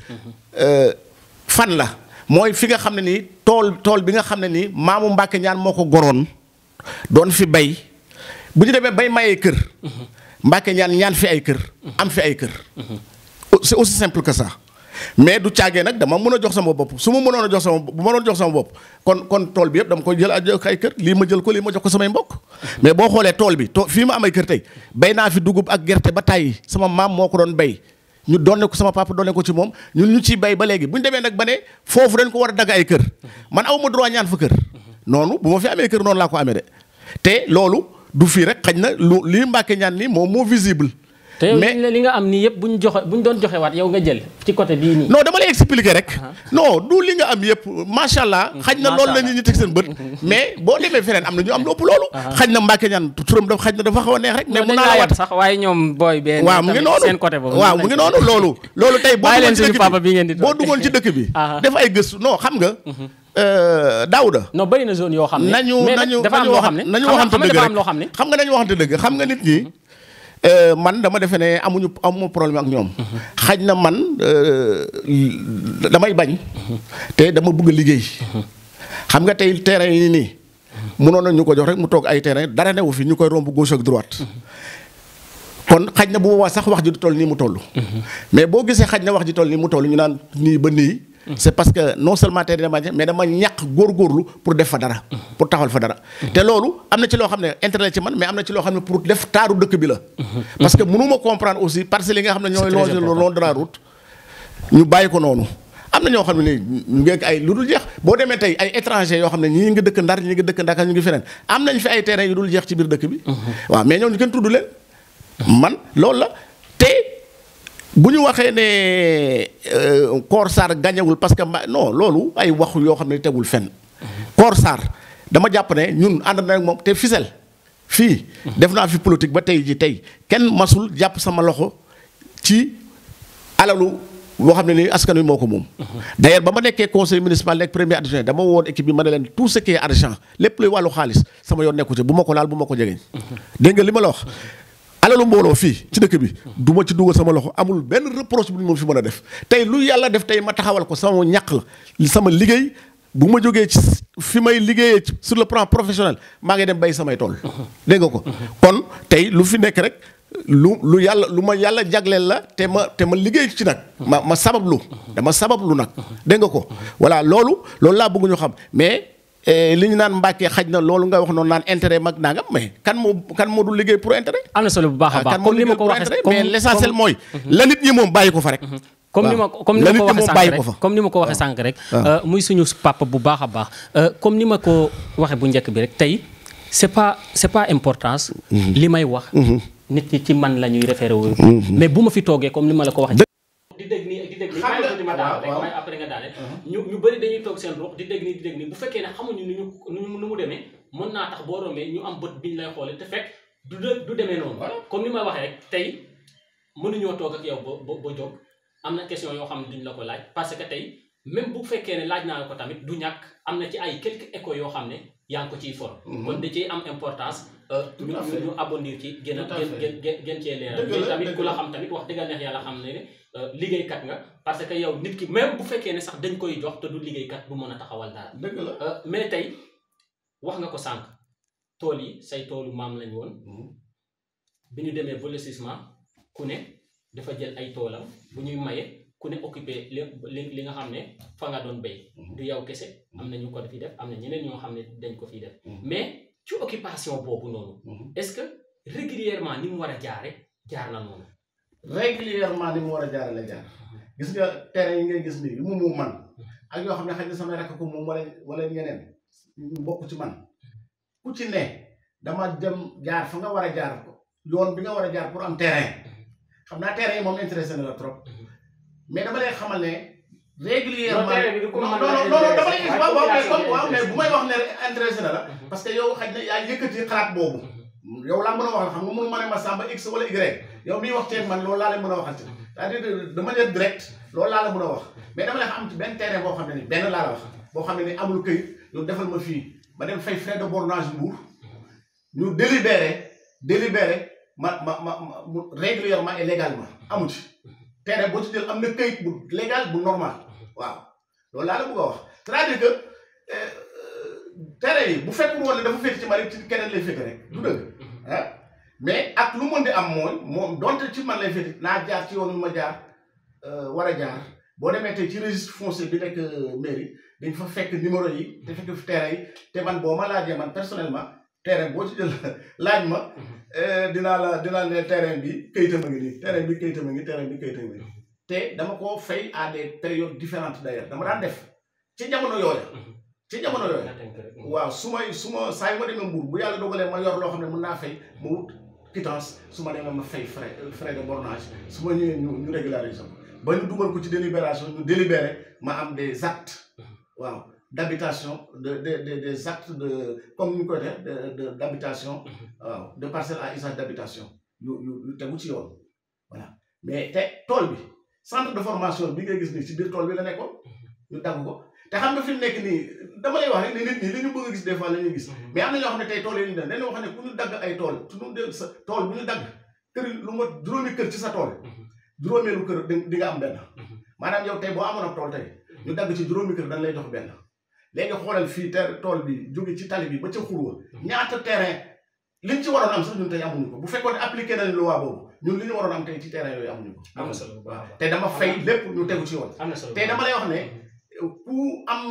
fan la mooy fi nga xam ne nii tool tool bi nga xam ne nii maamu Mbacké Niane moo ko goroon doon fi bay bu ñu demee bay mayee kër. Mbacké Niane ñaan fi ay kër. am fi ay kër. c'est aussi simple que ça. mais du caagee nag dama mën a jox sama bopp su ma mënoon a jox sama bu ma doon jox sama bopp kon kon tool bi yëpp dama koy jël ay kër lii ma jël ko lii ma jox ko samay mbokk. mais boo xoolee tool bi to fii ma am ay kër tey bay naa fi dugub ak gerte ba tàyyi sama maam moo ko doon bay ñu doon ko sama papa doon ko ci moom ñun ñu ciy bay ba léegi bu ñu demee nag ba ne foofu dañ ko war a dagg ay kër man aw ma droit ñaan fa kër. noonu bu ma fi amee kër noonu laa ko amee de te loolu du fii rek xañ na lu lii Mbacké Niane nii moom moo visible. te yow li nga am nii yëpp bu ñu joxe bu ñu doon joxe waat yow nga jël ci côté bii nii. non dama lay expliquer rek. non du li nga am yëpp macha allah. xaj na loolu la nit ñi teg seen bët. mais boo demee feneen am na ñu am lu ëpp loolu. xaj na Mbacké Niane turam dafa xaj na dafa xaw a neex rek. mais mun naa la wat sax waaye ñoom booy bee. waaw mu ngi noonu seen côté boobu. waaw mu ngi noonu loolu. loolu tey boo bàyyi leen duggoon ci suñu dëkk papa bi ngeen di bi boo duggoon ci dëkk bi. def ay gëstu non xam nga. Daouda. non bëri na zone yoo xam ne. nañu mais nañu dafa am loo xam ne nañu xam waxante nga dëgg dafa rek am loo xam ne. xam nga nañu waxante dëgg xam nga nit ñi man dama defe ne amuñu amu problème ak ñoom. xaj na man damay bañ. te dama bëgg a liggéey. xam nga tey terrain yi nii. mënoon na ñu ko jox rek mu toog ay terrain dara newu fi ñu koy romb gauche ak droite. kon xaj na bu boobaa sax wax ji du toll nii mu toll. mais boo gisee xaj na wax ji toll nii mu toll ñu naan nii ba nii. c'est parce que non seulement tey dama mais dama ñàkk góorgóorlu pour def fa dara. pour taxawal fa dara. te loolu am na ci loo xam ne intérêt ci man mais am na ci loo xam ne pour def taaru dëkk bi la. parce que mënuma comprendre aussi parce que li nga xam ne ñooy longer le long de la route. ñu bàyyi ko noonu. am am na ñoo xam ne nii ñu ngi ay lu dul jeex boo demee tey ay étranger yoo xam ne ñii ngi dëkk Ndar ñii ngi dëkk Dakar ñu ngi feneen am nañ fi ay terrain yu dul jeex ci biir dëkk bi waaw mais ñooñu kenn tudd leen man loolu la te bu ñu waxee ne Kor Sarr gañewul parce que ma non loolu ay wax yoo xam ne tegul fenn Kor Sarr dama jàpp ne ñun ànd na ak moom te Fissel fii def naa fi politique ba tey ji tey kenn masul jàpp sama loxo ci alalu boo xam ne ni askan wi moo ko moom d'ailleurs ba ma nekkee conseil municipal nekk premier adjoint dama woon équipe bi ma ne leen tout ce qui est argent lépp luy wàllu xaalis sama yoon nekku ci bu ma ko laal bu ma ko jegeñ dégg nga li ma la wax alalu mbooloo fii ci dëkk bi du ma ci dugal sama loxo amul benn reproche bu ñu moom fi mën a def tey lu yàlla def tey ma taxawal ko sama ñàq la sama liggéey bu ma jógee ci fi may liggéeyee sur le plan professionnel maa ngi dem bay samay tool dégg nga ko kon tey lu fi nekk rek lu lu yàlla lu ma yàlla jagleel la te ma te ma liggéey ci nag ma ma sabablu dama sabablu nag dégg nga ko voilà loolu loolu laa bëgg ñu xam mais li ñu naan mbàkkee xaj na loolu nga wax noonu naan intérêt mag nangam mais kan moo kan moo du liggéey pour intérêt am na solo bu baax a baax kan moo comme ni ma ko liggéey pour waxee intérêt mais l'essentiel mooy la nit ñi moom bàyyi ko fa rek comme ni ma comme ni la ma ko nit ñi waxee moom sànq bàyyi rek ko fa comme ni ma ko waxee sànq rek muy suñu papa bu baax a baax comme ni ma ko waxee bu njëkk bi rek tey c'est pas c'est pas importance li may wax nit ñi ci man la ñuy référé wu mais bu ma fi toogee comme ni ma la ko waxee di dégg nii di dégg nii Xam nga- bàyyi ko di ma daal rek waaw. may après nga daale ñu ñu bëri dañuy toog seen ruux di dégg nii di dégg nii bu fekkee ne xamuñu nu ñu nu ñu nu mu demee mën naa tax boo rombee ñu am bët biñ lay xoolee te fekk du de- du demee noonu comme ni ma waxee rek tey mënuñoo toog ak yow ba ba ba jóg am na question yoo xam ne duñ la ko laaj parce que tey même bu fekkee ne laaj naa la ko tamit du ñàkk am na ci ay quelques échos yoo xam ne yaa ngi ko ciy for kon da ciy am importance euh, Tout ñu à fait. ñu abondir ci gën a Tout à gën fait. gën gën gën cee leeral Dëgg la, mais tamit dëgg ku la la. xam tamit wax dëgg neex yàlla xam ne ne euh, liggéeykat nga parce que yow nit ki même bu fekkee ne sax dañ koy jox te du liggéeykat bu mën a taxawal dara dëgg la Euh, mais tey wax nga ko sànq tool yi say toolu maam lañ woon bi ñu demee ba lotissement ku ne dafa jël ay toolam bu ñuy maye ku ne occupé li li li nga xam ne fa nga doon béy du yow kese am na ñu ko fi def am na ñeneen ñoo xam ne dañ ko fi def mais ci occupation boobu noonu est-ce que régulièrement ni mu war a jaare jaar na noonu régulièrement ni mu war a jaare la jaar gis nga terrain yi ngay gis nii yu mu moom man ak yoo xam ne xëy na samay rakk ko moom wala wala ñeneen ñu bokk ci man ku ci ne dama dem jaar fa nga war a jaar ko yoon bi nga war a jaar pour am terrain xam naa terrain yi moom intéressé na la trop mais dama lay xamal ne régulièrement Non, terrain bi du ko non mën non a non non dama lay intéressé. waaw waaw mais Waaye comme waaw mais intéressé. bu may wax ne intéressé na la parce que yow xaj na yaa yëkkati xalaat boobu yow laa mën a waxal xam nga mënu ma ne ma Samba X wala Y yow miy wax ceeb man loolu laa leen mën a waxal ci c'est-à-dire de manière directe loolu laa la mën a wax mais dama lay xam ci benn terrain boo xam ne ni benn laa la wax boo xam ne ni amul këyit yow defal ma fii ma dem fay frais de bornage Mbour ñu délibéré délibéré ma ma ma ma mu régulièrement et légalement amu ci terrain boo ci jël am na këyit bu légal bu normal waaw loolu laa la bëgg a wax c'est-à-dire que euh, terrain yi bu fekkul woon ne dafa féete ci man rek ci keneen lay féete rek du dëgg ah mais ak lu mën di am mooy moom donte ci man lay féete naa jaar ci yoon wi ma jaar euh, war a jaar boo demee tey ci registre foncier bi nekk euh, mairie dañ fa fekk numéro yi te fekk fi terrain yi te man boo ma laajee man personnellement terrain boo ci jël laaj ma euh, dinaa la dinaa ne terrain bi kayitam a ngi nii terrain bi kayitam a ngi terrain bi kayitam a ngi te dama koo fay à des périodes différentes d'ailleurs dama daan def ci jamono yooya ci jamono yooya nga tënk rek. waaw su may su ma saa yu ma demee Mbour bu yàlla dogalee ma yor loo xam ne mën naa fay ma wut quittance su ma demee ma fay frais frais de bornage su ma ñëwee ñu ñu régulariser ko ba ñu dugal ko ci délibération ñu délibéré ma am des actes waaw d'habitation de de de des actes de comme ni ñu koy def de de d'habitation waaw de parcelle à usage d'habitation yu yu yu tegu ci yoon voilà mais te tool bi centre de formation bi ngay gis nii ci biir tool bi la nekkoon ñu dagg ko te xam nga fi mu nekk nii dama lay wax rek ne nit ñi li ñu bëgg a gis des fois la ñuy gis mais am na ñoo xam ne tey tool yi ñu dem dañoo wax ne ku ñu dagg ay tool su ñu del sa tool bu ñu dagg kër lu ma juróomi kër ci sa tool juróomeelu kër di di nga am benn maanaam yow tey boo amoon ab tool tey ñu dagg ci juróomi kër dañ lay jox benn léegi xoolal fii ter tool bi jóge ci tali bi ba ca xurwa ñaata terrain liñ ci waroon am sax ñun tey amuñu ko bu fekkoon ne appliqué nañ loi boobu ñun li ñu waroon am tey ci terrain yooyu amuñu ko am na solo bu baax a baax. te dama fay lépp ñu tegu ci yoon am na solo te dama lay wax ne ku am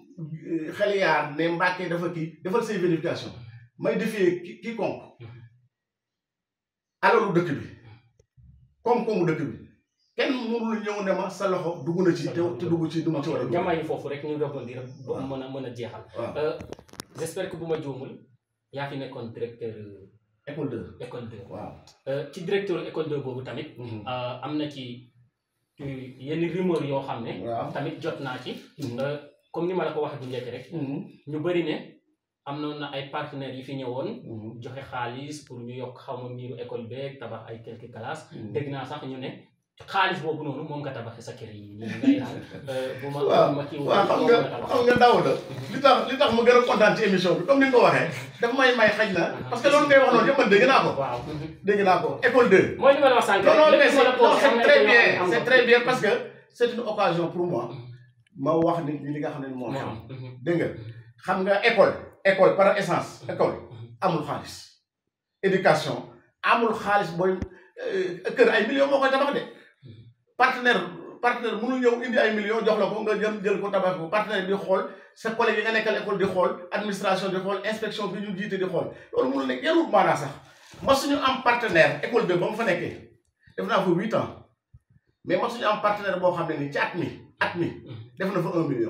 xel yaar ne Mbàkke dafa kii defal say vérification may defee ki quiconque alalu dëkk bi koom-koomu dëkk bi kenn mënul ñëw ne ma sa loxo dugg na ci te te dugg ci du mu ci war a dugg. jamaay foofu rek ñu rebondir ba waaw. mën a mën a jeexal waaw Euh, j'espère que bu ma juumul yaa fi nekkoon directeur école 2 école 2 waaw. Euh, ci directeur école 2 boobu tamit euh, am na ci euh, yenn rumeur yoo xam ne waaw. tamit jot naa ci Euh, comme ni ma la ko waxee bu njëkk rek ñu bëri ne am noon na ay partenaires yi fi ñëwoon joxe xaalis pour ñu yokk xaw ma miiru école beeg tabax ay quelques classes dégg naa sax ñu ne xaalis boobu noonu moom nga tabaxee sa kër yi nii ngay naan euh, bu ma waaw bu ma kii waaw xam nga xam nga daaw la li tax li tax ma gën a kontaan ci émission bi comme ni nga ko waxee dafa may may xaj na parce que loolu ngay wax noonu yëpp man dégg naa ko waaw dégg naa ko école 2 mooy li ma la wax sànq non non lépp mais lu ma la c'est posé, non, c'est am na très yoo xam ne bien am c'est nga très ko. bien parce que c'est une occasion pour moi ma wax nit ñi li nga xam ne moo moo xam am. Mhm. dégg nga xam nga école école par essence école amul xaalis éducation amul xaalis booy euh, kër ay millions moo koy tabax de partenaire partenaire mënul ñëw indi ay millions jox la ko nga jëm jël ko tabax ko partenaire bi xool sa collègue yi nga nekkal école di xool administration di xool inspection bi ñu jiite di xool loolu mënul nekk yarul maanaa sax ma suñu am partenaire école 2 ba mu fa nekkee def naa fa huit ans mais ma suñu am partenaire boo xam ne ni ci at mi at mi def na fa un million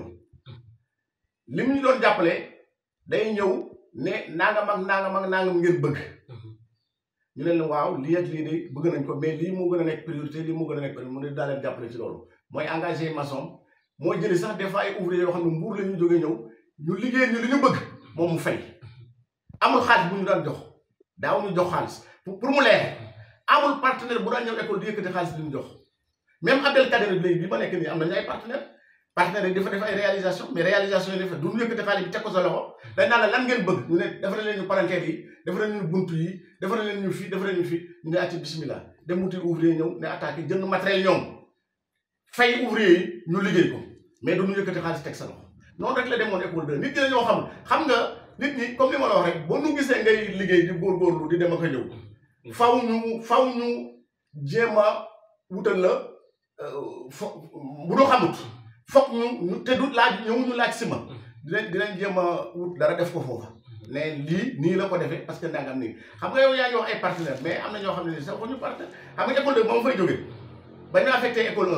li mu ñu doon jàppale day ñëw ne nangam ak nangam ak nangam ngeen bëgg ñu ne leen waaw lii ak lii de bëgg nañ ko mais lii moo gën a nekk priorité lii moo gën a nekk priorité mu ne daa leen jàppale ci loolu mooy engagé maçon moo jëli sax des fois ay ouvrier yoo xam ne mbuur la ñu jógee ñëw ñu liggéey ñu li ñu bëgg moom mu fay amul xaalis bu ñu daan jox daaw ñu jox xaalis pour pour mu leer amul partenaire bu daan ñëw école di yëkkati xaalis di ñu jox même Abdel Kader léegi bi ma nekk nii am nañu ay partenaire partenaires yi dafa def ay réalisation mais réalisation yi dafa du ñu yëkkati xaalis bi teg ko sa loxo dañ naan la lan ngeen bëgg ñu ne defal leen ñu palanquette yi defal leen ñu buntu yi defal leen ñu fii defal leen ñu fii ñu ne acci bismillah dem wuti ouvrier ñëw ne attaqué jënd matériel ñoom fay ouvrier yi ñu liggéey ko mais du ñu yëkkati xaalis teg sa loxo noonu rek la demoon école 2 nit ñi dañoo xam xam nga nit ñi comme li ma la wax rek boo nu gisee ngay liggéey di góorgóorlu di dem ak a ñëw faw ñu faw ñu jéem a wutal la fo bu doo xamut foog ñu ñu te du laaj ñëw ñu laaj si ma dinañ dinañ jéem a wut dara def ko foofa ne lii nii la ko defee parce que ndangam nii xam nga yow yaa ngi wax ay partenaire mais am na ñoo xam ne nii sax waxuñu partenaire xam nga école 2 ba ma fay jógee ba ñu affecté école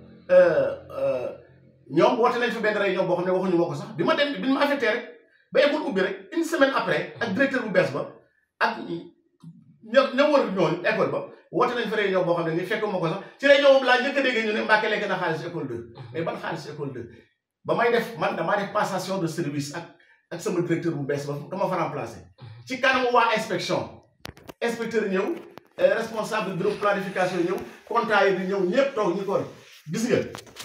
1 ñoom woote nañ fi benn réunion boo xam ne waxuñu ma ko sax bi ma dem bi ñu ma affecté rek ba école ubbi rek une semaine après ak directeur bu bees ba ak ña ña wër ñooñu école ba woote nañ fa réunion boo xam ne nii fekk ma ko sax ci réunion boobu laa njëkk a dégg ñu ne Mbacke lekk na xaalis école 2 mais ban xaalis école 2 ba may def man damaa def passation de service ak ak sama directeur bu bees ba dama fa remplacé ci kanamu waa inspection inspecteur ñëw responsable bureau planification ñëw comptable yi di ñëw ñëpp toog ñu ko gis nga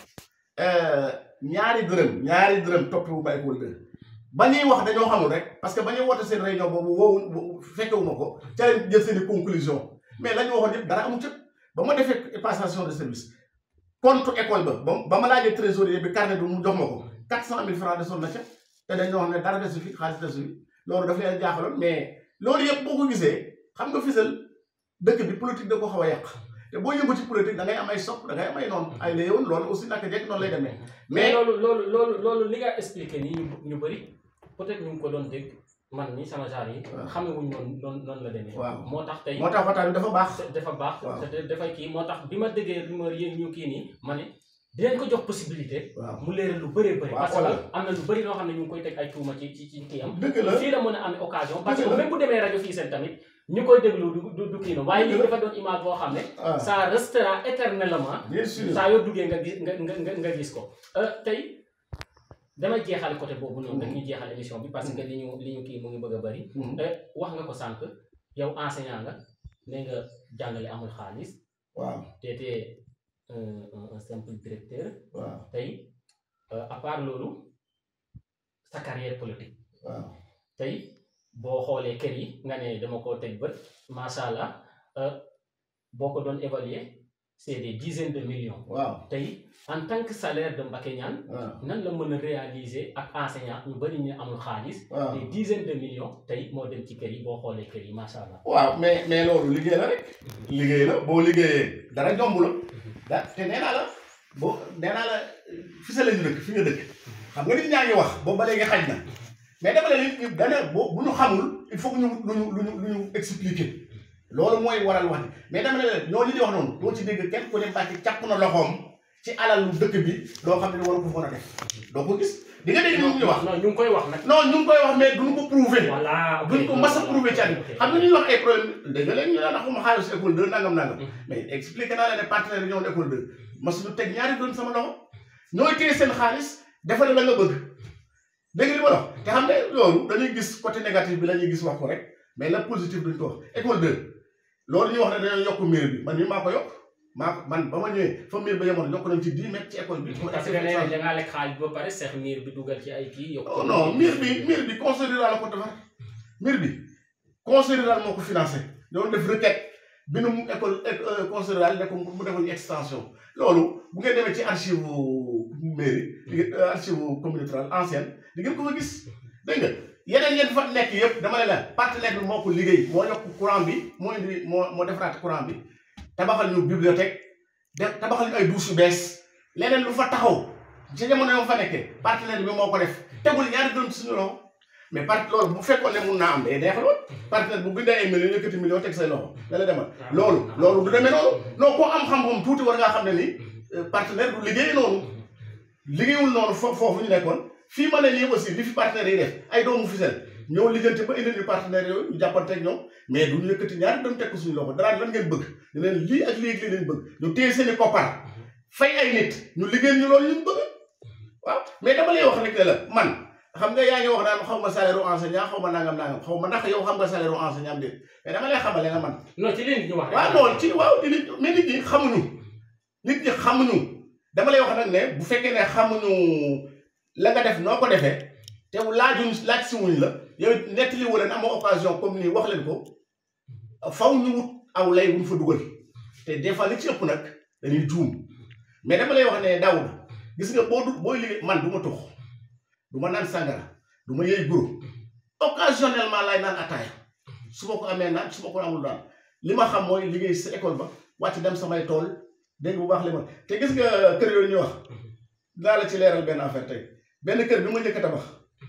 ñaari dërëm ñaari dërëm topp bu ma école 2 ba ñuy wax dañoo xamul rek parce que ba ñuy woote seen réunion boobu woowu fekkewuma ko ca leen jël seen i conclusion mais la ñu waxoon yëpp dara amu ca ba ma defee passation de service compte école ba ba ba ma laajee trésorier bi carnet bi mu jox ma ko quatre cent mille francs desoon na ca te dañoo wax ne dara desu fi xaalis desu fi loolu daf leen jaaxaloon mais loolu yëpp boo ko gisee xam nga fisal dëkk bi politique da ko xaw a yàq te boo yëngu ci politique da ngay am ay sopp da ngay am ay noonu ay la yoon loolu aussi naka jekk noonu lay demee mais loolu loolu loolu loolu li nga expliqué nii ñu ñu bëri peut-être ñu ngi ko doon dégg man ni sama genre yi xamewuñ noonu noonu noonu la demee waaw moo tax tey moo tax waxtaan bi dafa baax dafa baax waaw. te dafay kii moo tax bi ma déggee rumeur yi ñu kii nii ma ne dinañ ko jox possibilité waaw mu leeral lu bëree bëri waaw, parce que voilà. am na lu bëri loo xam ne ñu ngi koy teg ay tuuma ci ci ci kii am dëgg la fii la mën a amee occasion parce Dëgg que la. même bu demee rajo fii seen tamit ñu koy déglu du du du kii na waaye lii Dëgg la. dafa doon image boo xam ne ah ça restera éternellement bien sûr saa yoo duggee nga gis nga nga nga nga gis ko Euh, tey dama jeexal côté boobu noonu rek ñu jeexal émission bi parce que li ñu li ñu kii mu ngi bëgg a bëri Mhm. Euh, wax nga ko sànq yow enseignant nga nee nga jàngale amul xaalis waaw te te un un un simple directeur waaw tey euh, à part loolu sa carrière politique waaw tey boo xoolee kër yi nga ne dama koo teg bët macha allah euh, boo ko doon évaluer c'est des dizaines de millions waaw tey en tant que salaire de Mbacké Niane waaw nan la mën a réaliser ak enseignant ñu bari ñu amul xaalis waaw des dizaines de millions tey moo dem ci kër yi boo xoolee kër yi macha allah. waaw mais mais loolu liggéey la rek liggéey la boo liggéeyee dara jomb la da te nee naa la boo nee naa la fi sa la ñu dëkk fi nga dëkk xam nga nit ñaa ngi wax boobu ba léegi xaj na mais dama la nit ñi dana boo bu ñu xamul il faut que ñu lu ñu lu ñu lu ñu expliquer loolu mooy waral wax ji mais dama ne leen ñooñu di wax noonu doo ci dégg kenn ku ne Mbàkke càpp na loxoom ci alalu dëkk bi loo xam ne waru ko foon a def doo ko gis di nga dégg ñu ngi wax non ñu ngi koy wax nag. non ñu ngi koy wax mais duñu ko prouver voilà ok duñ ko mas a prouver ci àddina ok. xam nga ñuy wax ay problème dégg nga léegi ñu naan xuma xaalis école 2 nangam nangam mais expliqué naa leen ne partenaire yi ñëwoon école 2 mas ñu teg ñaari doon sama loxo ñooy téye seen xaalis defal la nga bëgg dégg nga li ma la wax te xam nga loolu dañuy gis côté négatif bi la ñuy gis wax ko rek mais la positif duñ ko wax école 2 loolu ñuy wax ne dañoo yokk mur bi man mii maa ko yokk maa ko man ba ma ñëwee fa mur ba yemoon yokk nañ ci 10 mètres ci école bi parce que nee nañ da ngaa lekk xaalis ba pare seex miir bi dugal ci ay kii yokk. oh non mur bi mur bi conseil rural la ko defar mur bi conseil rural moo ko financé doon def requête bi nu mu école éco- conseil rural ne ko mu defal ñu extension loolu bu ngeen demee ci archive mairie di ngeen archive communauté rurale ancienne di ngeen ko fa gis dégg nga yeneen yéen fa nekk yëpp dama ne la partenaire bi moo ko liggéey moo yokk courant bi moo indi moo moo defaraat courant bi tabaxal ñu bibliothèque def tabaxal ñu ay douche yu bees leneen lu fa taxaw ci jamono yoo fa nekkee partenaire bi moo ko def tegul ñaari dërëm ci suñu loxo mais part loolu bu fekkoon ne mun naa am day neexaloon partenaire bu bindee ay millions yëkkati million teg say loxo da la demal loolu loolu du demee noonu non koo am xam-xam tuuti war ngaa xam ne ni euh, partenaire du liggéey noonu liggéeyul noonu fo foofu ñu nekkoon fii ma ne nii aussi li fi partenaires yi def ay doomu fisel ñëw lijjanti ba indil ñu partenaires yooyu ñu jàppante ak ñoom mais du ñu yëkkati ñaari dem teg ko suñu loxo dara lan ngeen bëgg ñu leen lii ak lii ak lii lañ bëgg ñu téye seen i koppar fay ay nit ñu liggéey ñu loolu ñu bëgg waaw mais dama lay wax rek ne la man xam nga yaa ngi wax naan xaw ma salaire u enseignant xaw ma nangam nangam xaw ma ndax yow xam nga salaire u enseignant am déet mais dama lay xamale nga man non ci leen ñu wax rek. waaw non ci waaw di nit mais nit ñi xamuñu nit ñi xamuñu dama lay wax nag ne bu fekkee ne xamuñu la nga def noo ko defee te laajuñ laaj si wuñ la yow nettali wu leen amoo occasion comme nii wax leen ko faw ñu wut aw lay wuñ fa dugal te des fois li ci ëpp nag dañuy juum mais dama lay wax ne Daouda gis nga boo du booy liggéey man du ma tux du ma naan sangara du ma yëy guro occasionnellement laay naan ataaya su ma ko amee naan su ma ko amul naan li ma xam mooy liggéey sa école ba wàcc dem samay tool dégg bu baax li ma te gis nga kër yooyu ñuy wax dinaa la ci leeral benn affaire tey benn kër bi ma njëkk a tabax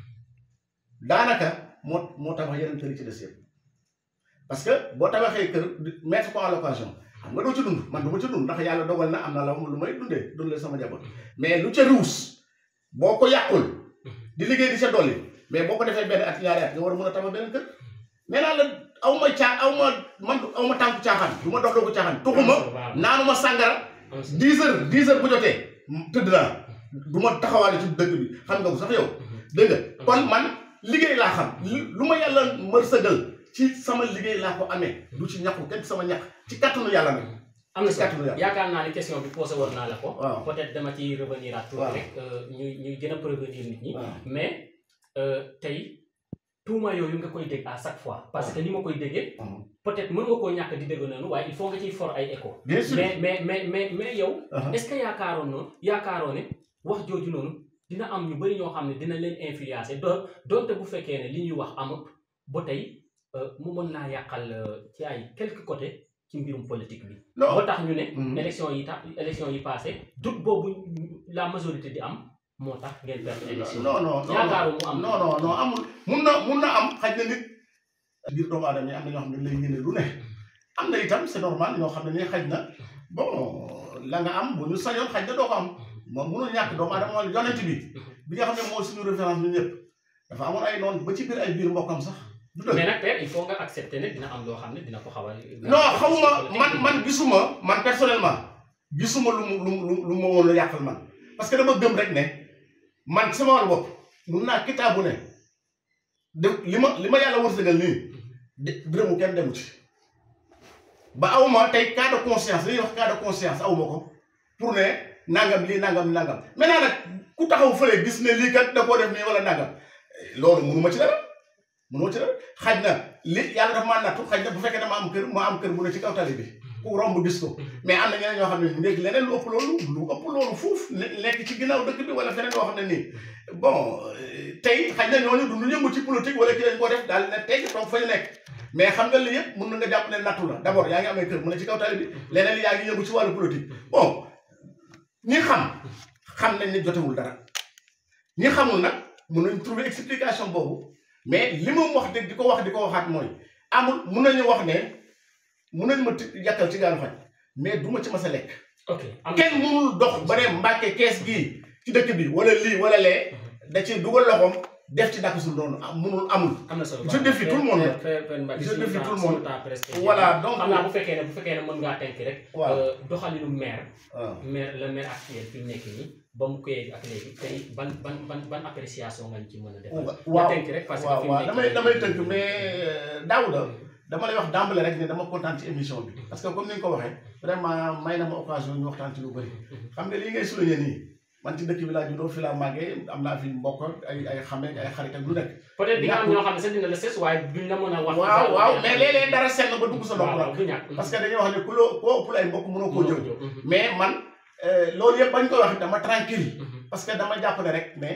daanaka moo moo tabax yeneen kër yi ci des yëpp parce que boo tabaxee kër mettre ko en location xam nga doo ci dund man du ma ci dund ndax yàlla dogal na am na la lu may dundee dundee sama jaboot mais lu ca ruus boo ko yàqul di liggéey di sa dolli mais boo ko defee benn at ñaari at nga war a mën a tabax beneen kër nee naa la aw ma caa aw ma man aw ma tànku caaxaan du ma dox doo ko caaxaan tuxuma naanuma sàngara dix heures dix heures bu jotee tëdd naa du ma taxawaale ci dëkk bi xam nga ko sax yow dégg nga kon man liggéey laa xam lu ma yàlla mërsëgal ci sama liggéey laa ko amee du ci ñàkku kenn sama ñàkk ci kattanu yàlla nag am na ci kattanu yàlla yaakaar naa ni question bi posé woon naa la ko. waaw peut-être dama ci revenir à tout waaw. rek ñuy ñuy gën a prévenir nit ñi. waaw mais euh, tey tuuma yooyu nga koy dégg à chaque fois parce que ni ma koy déggee peut-être mën nga koo ñàkk di dégg noonu waaye il faut nga ciy for ay écho. bien sûr mais mais mais mais mais yow. Uh-huh. est-ce que yaakaaroon noonu yaakaaroo ne wax jooju noonu dina am ñu bari ñoo xam ne dina leen influencer do donte bu fekkee ne li ñuy wax amut ba tey euh, mu mën laa yàqal euh, ci ay quelques côtés ci mbirum politique bi. non ba tax ñu ne. Mhm. élection yi tax élection yi passé doute boobu la majorité di am moo tax ngeen perte élection. non non non yaakaaru mu am. non non non amul mun na mun na am xaj na nit biir doomu aadama yi am na ñoo xam ne lay yéene lu ne am na itam c'est normal ñoo xam ne ni xaj na bon la nga am bu ñu sañoon xaj na doo ko am moom mënul ñàkk doomu aadama wala yonent bi bi nga xam ne mooy suñu référence ñun ñëpp dafa amoon ay noonu ba ci biir ay biir mbokkam sax du dëgg mais nag père il faut nga accepter ne dina am loo xam ne dina ko xaw a. non xawma man man gisuma man personnellement gisuma lu mu lu mu lu ma woon a yàqal man parce que dama gëm rek ne man sama wàllu bopp mun naa kitaabu ne de li ma li ma yàlla wërsëgal nii de dërëmu kenn demu ci ba awma tey cas de conscience li ñuy wax cas de conscience awma ko pour ne nangam lii nangam nangam maintenant nag ku taxaw fële gis ne lii kat da koo def nii wala nangam loolu mënuma ci dara mënuma ci dara xaj na li yàlla dafa maa nattu xaj na bu fekkee dama am kër ma am kër bu ne ci kaw tali bi ku romb gis ko mais am na ñeneen ñoo xam ne léegi leneen lu ëpp loolu lu ëpp loolu fuuf ne- nekk ci ginnaaw dëkk bi wala feneen yoo xam ne nii bon euh, tey xaj na ñooñu du ñu yëngu ci politique wala ci lañ ko def daal ne tey donc fa ñu nekk mais xam nga li yëpp mën na nga jàpp ne nattu la d'abord yaa ngi amee kër mu ne ci kaw tali bi leneen li yaa ngi yëngu ci wàllu politique bon ñi xam xam nañ ne jotewul dara ñi xamul nag mën nañ trouver explication boobu mais li mu wax dëgg di ko wax di ko waxaat mooy amul mun nañu wax ne mun nañ ma ti yàkkal ci gaanu xaj mais du ma ci mas a lekk ok am kenn mënul dox ba ne mbàkke kees gii ci dëkk bi wala lii wala lee da ci dugal loxoom def ci dàkk sul noonu am mënul amul am na solo je défie tout le monde nag. je Je défie tout le monde. presque Voilà, donc- xam naa bu fekkee ne bu fekkee ne mën ngaa tenk rek waaw euh, doxalinu maire waaw maire le maire actuel fi mu nekk nii ba mu koy ak léegi tey ban ban ban ban appréciation nga ñu ci mën a defal nga waaw tenk rek parce que waaw fi mu waaw nekk damay nii- damay tënk mais Daouda dama lay wax d'emblée rek ne dama kontaan ci émission bi parce que comme ni nga ko waxee vraiment may na ma occasion ñu waxtaan ci lu bëri xam nga lii ngay souligner nii man ci dëkk bi laa juddoo fi laa màggee am naa fi mbokk ak ay ay xame ay xarit ak lu nekk peut-être di nga am ñàkkul- ñoo xam ne sax dina la ses waaye duñ la mën a wax waaw waaw mais léeg-léeg dara senn ba dugg sa nopp waaw nag waaw du ñàkk parce que dañuy wax ne ku loo koo ëppul ay mbokk mënoo koo jëw jóg mais man euh, loolu yëpp bañ koy wax dama tranquille parce que dama jàpp ne rek mais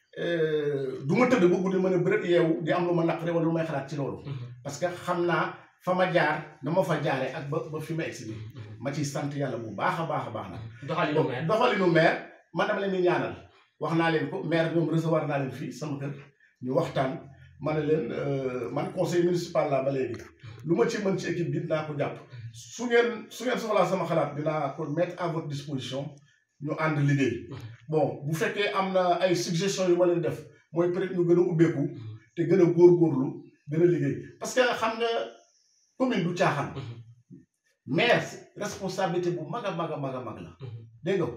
du ma tëdd ba guddi mën a bërët yeewu di am lu ma naqare wala lu may xalaat ci loolu parce que xam naa fa ma jaar na ma fa jaare ak ba ba fi ma egsi bi ma ciy sant yàlla bu baax a baax a baax nag doxalinu donc maire doxalinu maire man dama leen di ñaanal wax naa leen ko maire ñoom recevoir naa leen fii sama kër ñu waxtaan ma ne leen euh, man conseil municipal laa ba léegi lu ma ci mën ci équipe bi dinaa ko jàpp su ngeen su ngeen soxlaa sama xalaat dinaa ko mettre à votre disposition ñu ànd liggéey bon bu fekkee am na ay suggestions yu ma leen def mooy peut-être ñu gën a ubbeeku te gën a góorgóorlu gën a liggéey parce que xam nga commune du caaxaan maire responsabilité bu mag a mag a mag a mag la dégg nga ko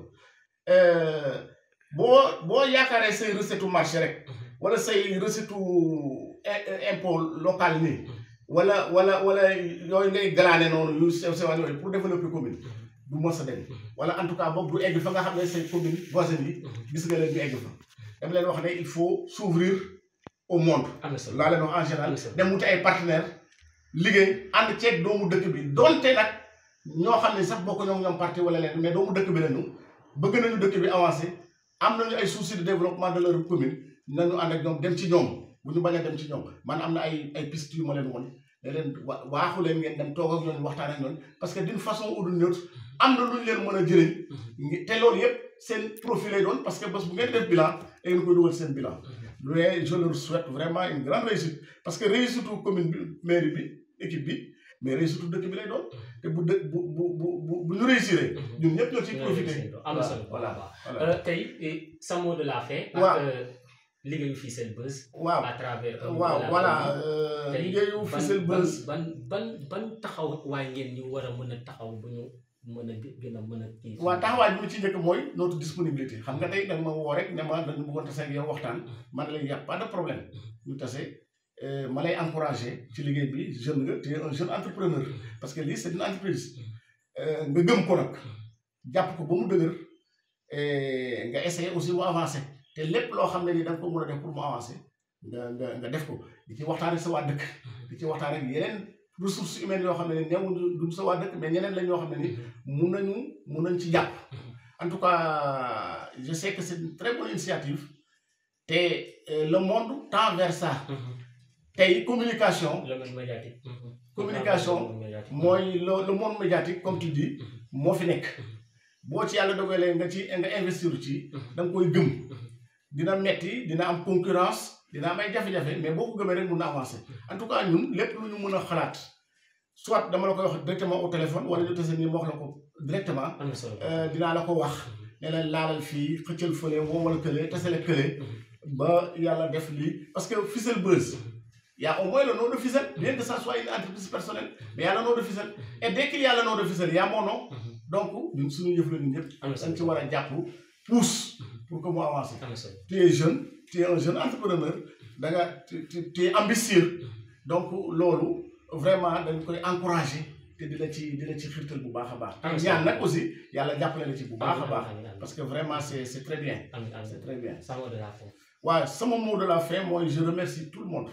Euh, boo boo yaakaaree say recette u marché rek wala say recette u i- impôt local nii wala wala wala yooyu ngay galaane noonu yu sew sewaan yooyu pour développer commune du mos a dem wala en tout cas boog du egg fa nga xam ne say commune voisines yi gis nga leen ñu egg fa dama leen wax ne il faut s'ouvrir au monde am na solo laa leen wax en général Am na solo. dem wuti ay partenaires liggéey ànd ceeg doomu dëkk bi donte nag ñoo xam ne sax bokk ñoom ñoom parti wala leen mais doomu dëkk bi lañu bëgg nañu dëkk bi avancé am nañu ay soucis de développement de leur commune nañu ànd ak ñoom dem ci ñoom bu ñu bañ a dem ci ñoom man am na ay ay pistes yu ma leen won ne leen wa waaxu leen ngeen dem toog ak ñoom waxtaan ak ñoom parce que d'une façon ou d'une autre am na lu ñu leen mën a jëriñ ngi- te loolu yëpp seen profil lay doon parce que bés bu ngeen def bilan da ngeen koy dugal seen bilan mais je leur souhaite vraiment une grande réussite parce que réussite u commune bi mairie bi équipe bi mais réussite u dëkk bi lay doon te bu dë bu bu bu bu bu ñu réussir ñun ñëpp ñoo ciy profité am na solo voilà voilà voilà Euh, tey eh, sa mot de la fin ak Waaw. euh, liggéeyu fii seen buzz waaw à travers euh, waaw la voilà commune. euh, tey liggéeyu ban- Fissel ban Buzz ban ban ban taxaw waaye ngeen ñu war a mën a taxaw bu ñu mën a gë- gën a mën a kii waaw taxawaay bi mu ci njëkk mooy notre disponibilité xam nga tey da nga ma woo rek ne ma dañu bëggoon tase ak yow waxtaan man la y a pas de problème ñu tase euh, ma lay encouragé ci liggéey bi jeune nga tu es un jeune entrepreneur parce que lii c'est une entreprise Euh, nga gëm ko nag jàpp ko ba mu dëgër eh, nga essayé aussi mu avancé te lépp loo xam ne ni da nga ko mën a def pour mu avancé nga nga nga def ko di ci waxtaan ak sa waa dëkk di ci waxtaan ak yeneen ressources humaines yoo xam ne ni newuñu duñ sa waa dëkk mais ñeneen la ñoo xam ne ni mun nañu mun nañ ci jàpp en tout cas je sais que c'est une très bonne initiative te euh, le monde tend vers ça tey communication le monde médiatique Communication, Le monde médiatique. mooy le le monde médiatique comme tu dis moo fi nekk boo ci yàlla dogalee nga ci nga investir ci da nga koy gëm dina metti dina am concurrence dina am ay jafe-jafe mais boo ko gëmee rek mun na avancer en tout cas ñun lépp lu ñu mën a xalaat soit dama la koy wax directement au téléphone wala ñu tase nii ma wax la ko directement am na solo euh, dinaa la ko wax ne la laalal fii xëccal fële woomal kële tasale kële ba yàlla def lii parce que Fissel Buzz y a au moins le nom de Fissel bien que ça soit une entreprise personnelle mais y a le nom de Fissel et dès qu'il y a le nom de Fissel y a mon nom donc ñun suñu yëf la ñun ñëpp am na dañ ci solo war a jàpp pousse pour que mu avance am na solo tu es jeune tu es un jeune entrepreneur da nga tu tu tu es ambitieux donc loolu vraiment dañ koy encourager te di la ci di la ci xirtal bu baax a baax Am na solo. ñaan nag aussi yàlla jàppale la ci bu baax a baax Amiin, amiin, parce que vraiment c'est c'est très bien amiin, amiin. c'est très bien Sa mot de la fin. waaw sama mot de la fin mooy je remercie tout le monde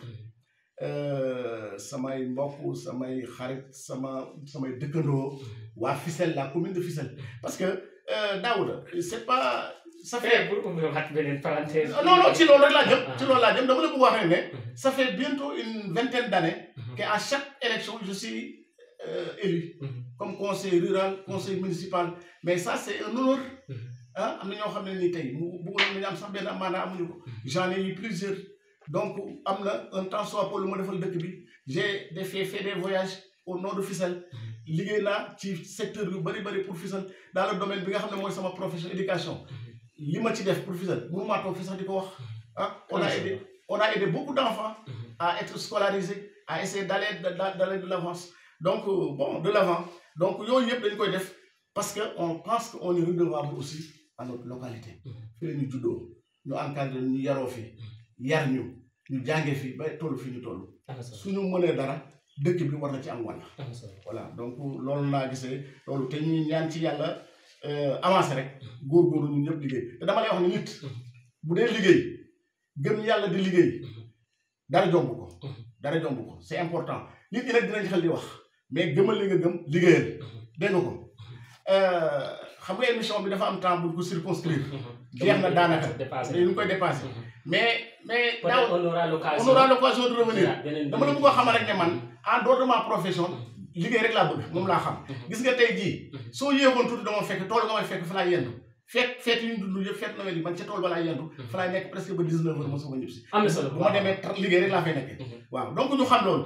Euh, samay mbokk samay xarit sama samay dëkkandoo waa Fissel la commune de Fissel parce que euh, Daouda c'est pas ça fait Eh, pour ubbi waat beneen parenthèse. non non ci loolu rek laa jëm Ah. ci loolu laa jëm dama la bëgg wax rek ne Mhm. ça fait bientôt une vingtaine d'années Mhm. qu'à chaque élection je suis euh, élu Mhm. comme conseiller rural conseiller municipal mais ça c'est un honneur Mhm. ah am na ñoo xam ne nii tey mu bëggoon nañu am sax benn maanaam amuñu ko j'en ai eu plusieurs donc am na un temps soit peu lu ma defal dëkk bi j'ai des fait fait des voyages au nord de Fissel liggéey naa ci secteur yu bari bari pour Fissel dans le domaine bi nga xam ne mooy sama profession éducation li ma ci def pour Fissel mënu maa toog fi sax di ko wax ah on a aidé on a aidé beaucoup d'enfants à être scolarisés à essayer d'aller d'aller de l'avance donc bon de l'avant donc yooyu yëpp dañ koy def parce que on pense que on est redevable aussi à notre localité fi la ñu juddoo ñu encadré ñu yaroo fi yar ñu ñu jànge fi ba toll fi ñu toll suñu mënee dara dëkk bi war na ci am wàll voilà donc loolu laa gisee loolu te ñuy ñaan ci yàlla avancé rek góorgóorlu ñun ñëpp liggéey te dama lay wax ne nit bu dee liggéey gëm yàlla di liggéey dara jomb ko dara jomb ko c'est important nit ñi nag dinañ xel di wax mais gëmal li nga gëm liggéeyal dégg nga ko xam nga émission bi dafa am temps bu ko circonscrire jeex na daanaka ñu ngi koy dépassé mais mais daaw on aura on aura l'occasion de revenir dama la bëgg a xamal rek ne man en dehors de ma profession liggéey rek laa bëgg moom laa xam gis nga tey jii soo yéexoon tuuti dama fekk tool nga may fekk fa laay yendu fekk feet yi ñu dund yëpp feet nawet yi man ca tool ba laay yendu fa laay nekk presque ba 19 heures ma soog a ñëpp si am na solo bu ma demee liggéey rek laa fay nekkee waaw donc ñu xam loolu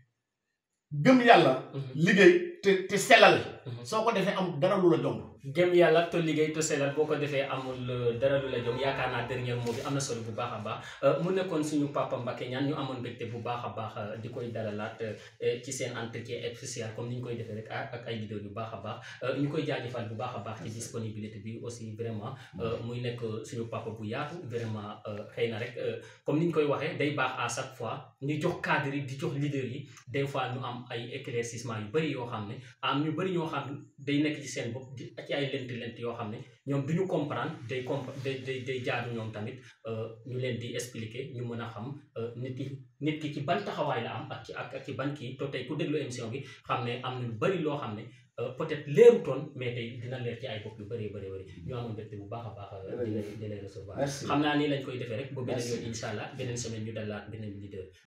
gëm yàlla liggéey te te sellal soo ko defee am dara lu la jomb gëm yàlla te liggéey te sellal boo ko defee amul dara lu la jom yaakaar naa dernier mot bi am na solo bu baax a baax mu nekkoon suñu papa Mbacké Niane ñu amoon mbégte bu baax a baax di koy dalalaat ci seen entretien spécial comme ni ñu koy defee rek ak ay leader yu baax a baax ñu koy jaajëfal bu baax a baax ci disponibilité bi aussi vraiment muy nekk suñu papa bu yaatu vraiment xëy na rek comme ni ñu koy waxee day baax à chaque fois ñu jox cadre yi di jox leader yi des fois ñu am ay éclaircissement yu bëri yoo xam ne am ñu bëri ñoo xam day nekk ci seen bopp di ci ay lent lent yoo xam ne ñoom du ñu comprendre day comp day day day jaadu ñoom tamit ñu leen di expliquer ñu mën a xam nit ki nit ki ci ban taxawaay la am ak ci ak ci ban kii to tey ku déglu émission bi xam ne am na lu bëri loo xam ne peut-être leerutoon mais tey dina leer ci ay bopp yu bëree bëri bëri ñu amoon mbégte bu baax a baax di lay di lay recevoir xam naa nii lañ koy defee rek ba beneen yoon incha allah beneen semaine ñu dalaat beneen leader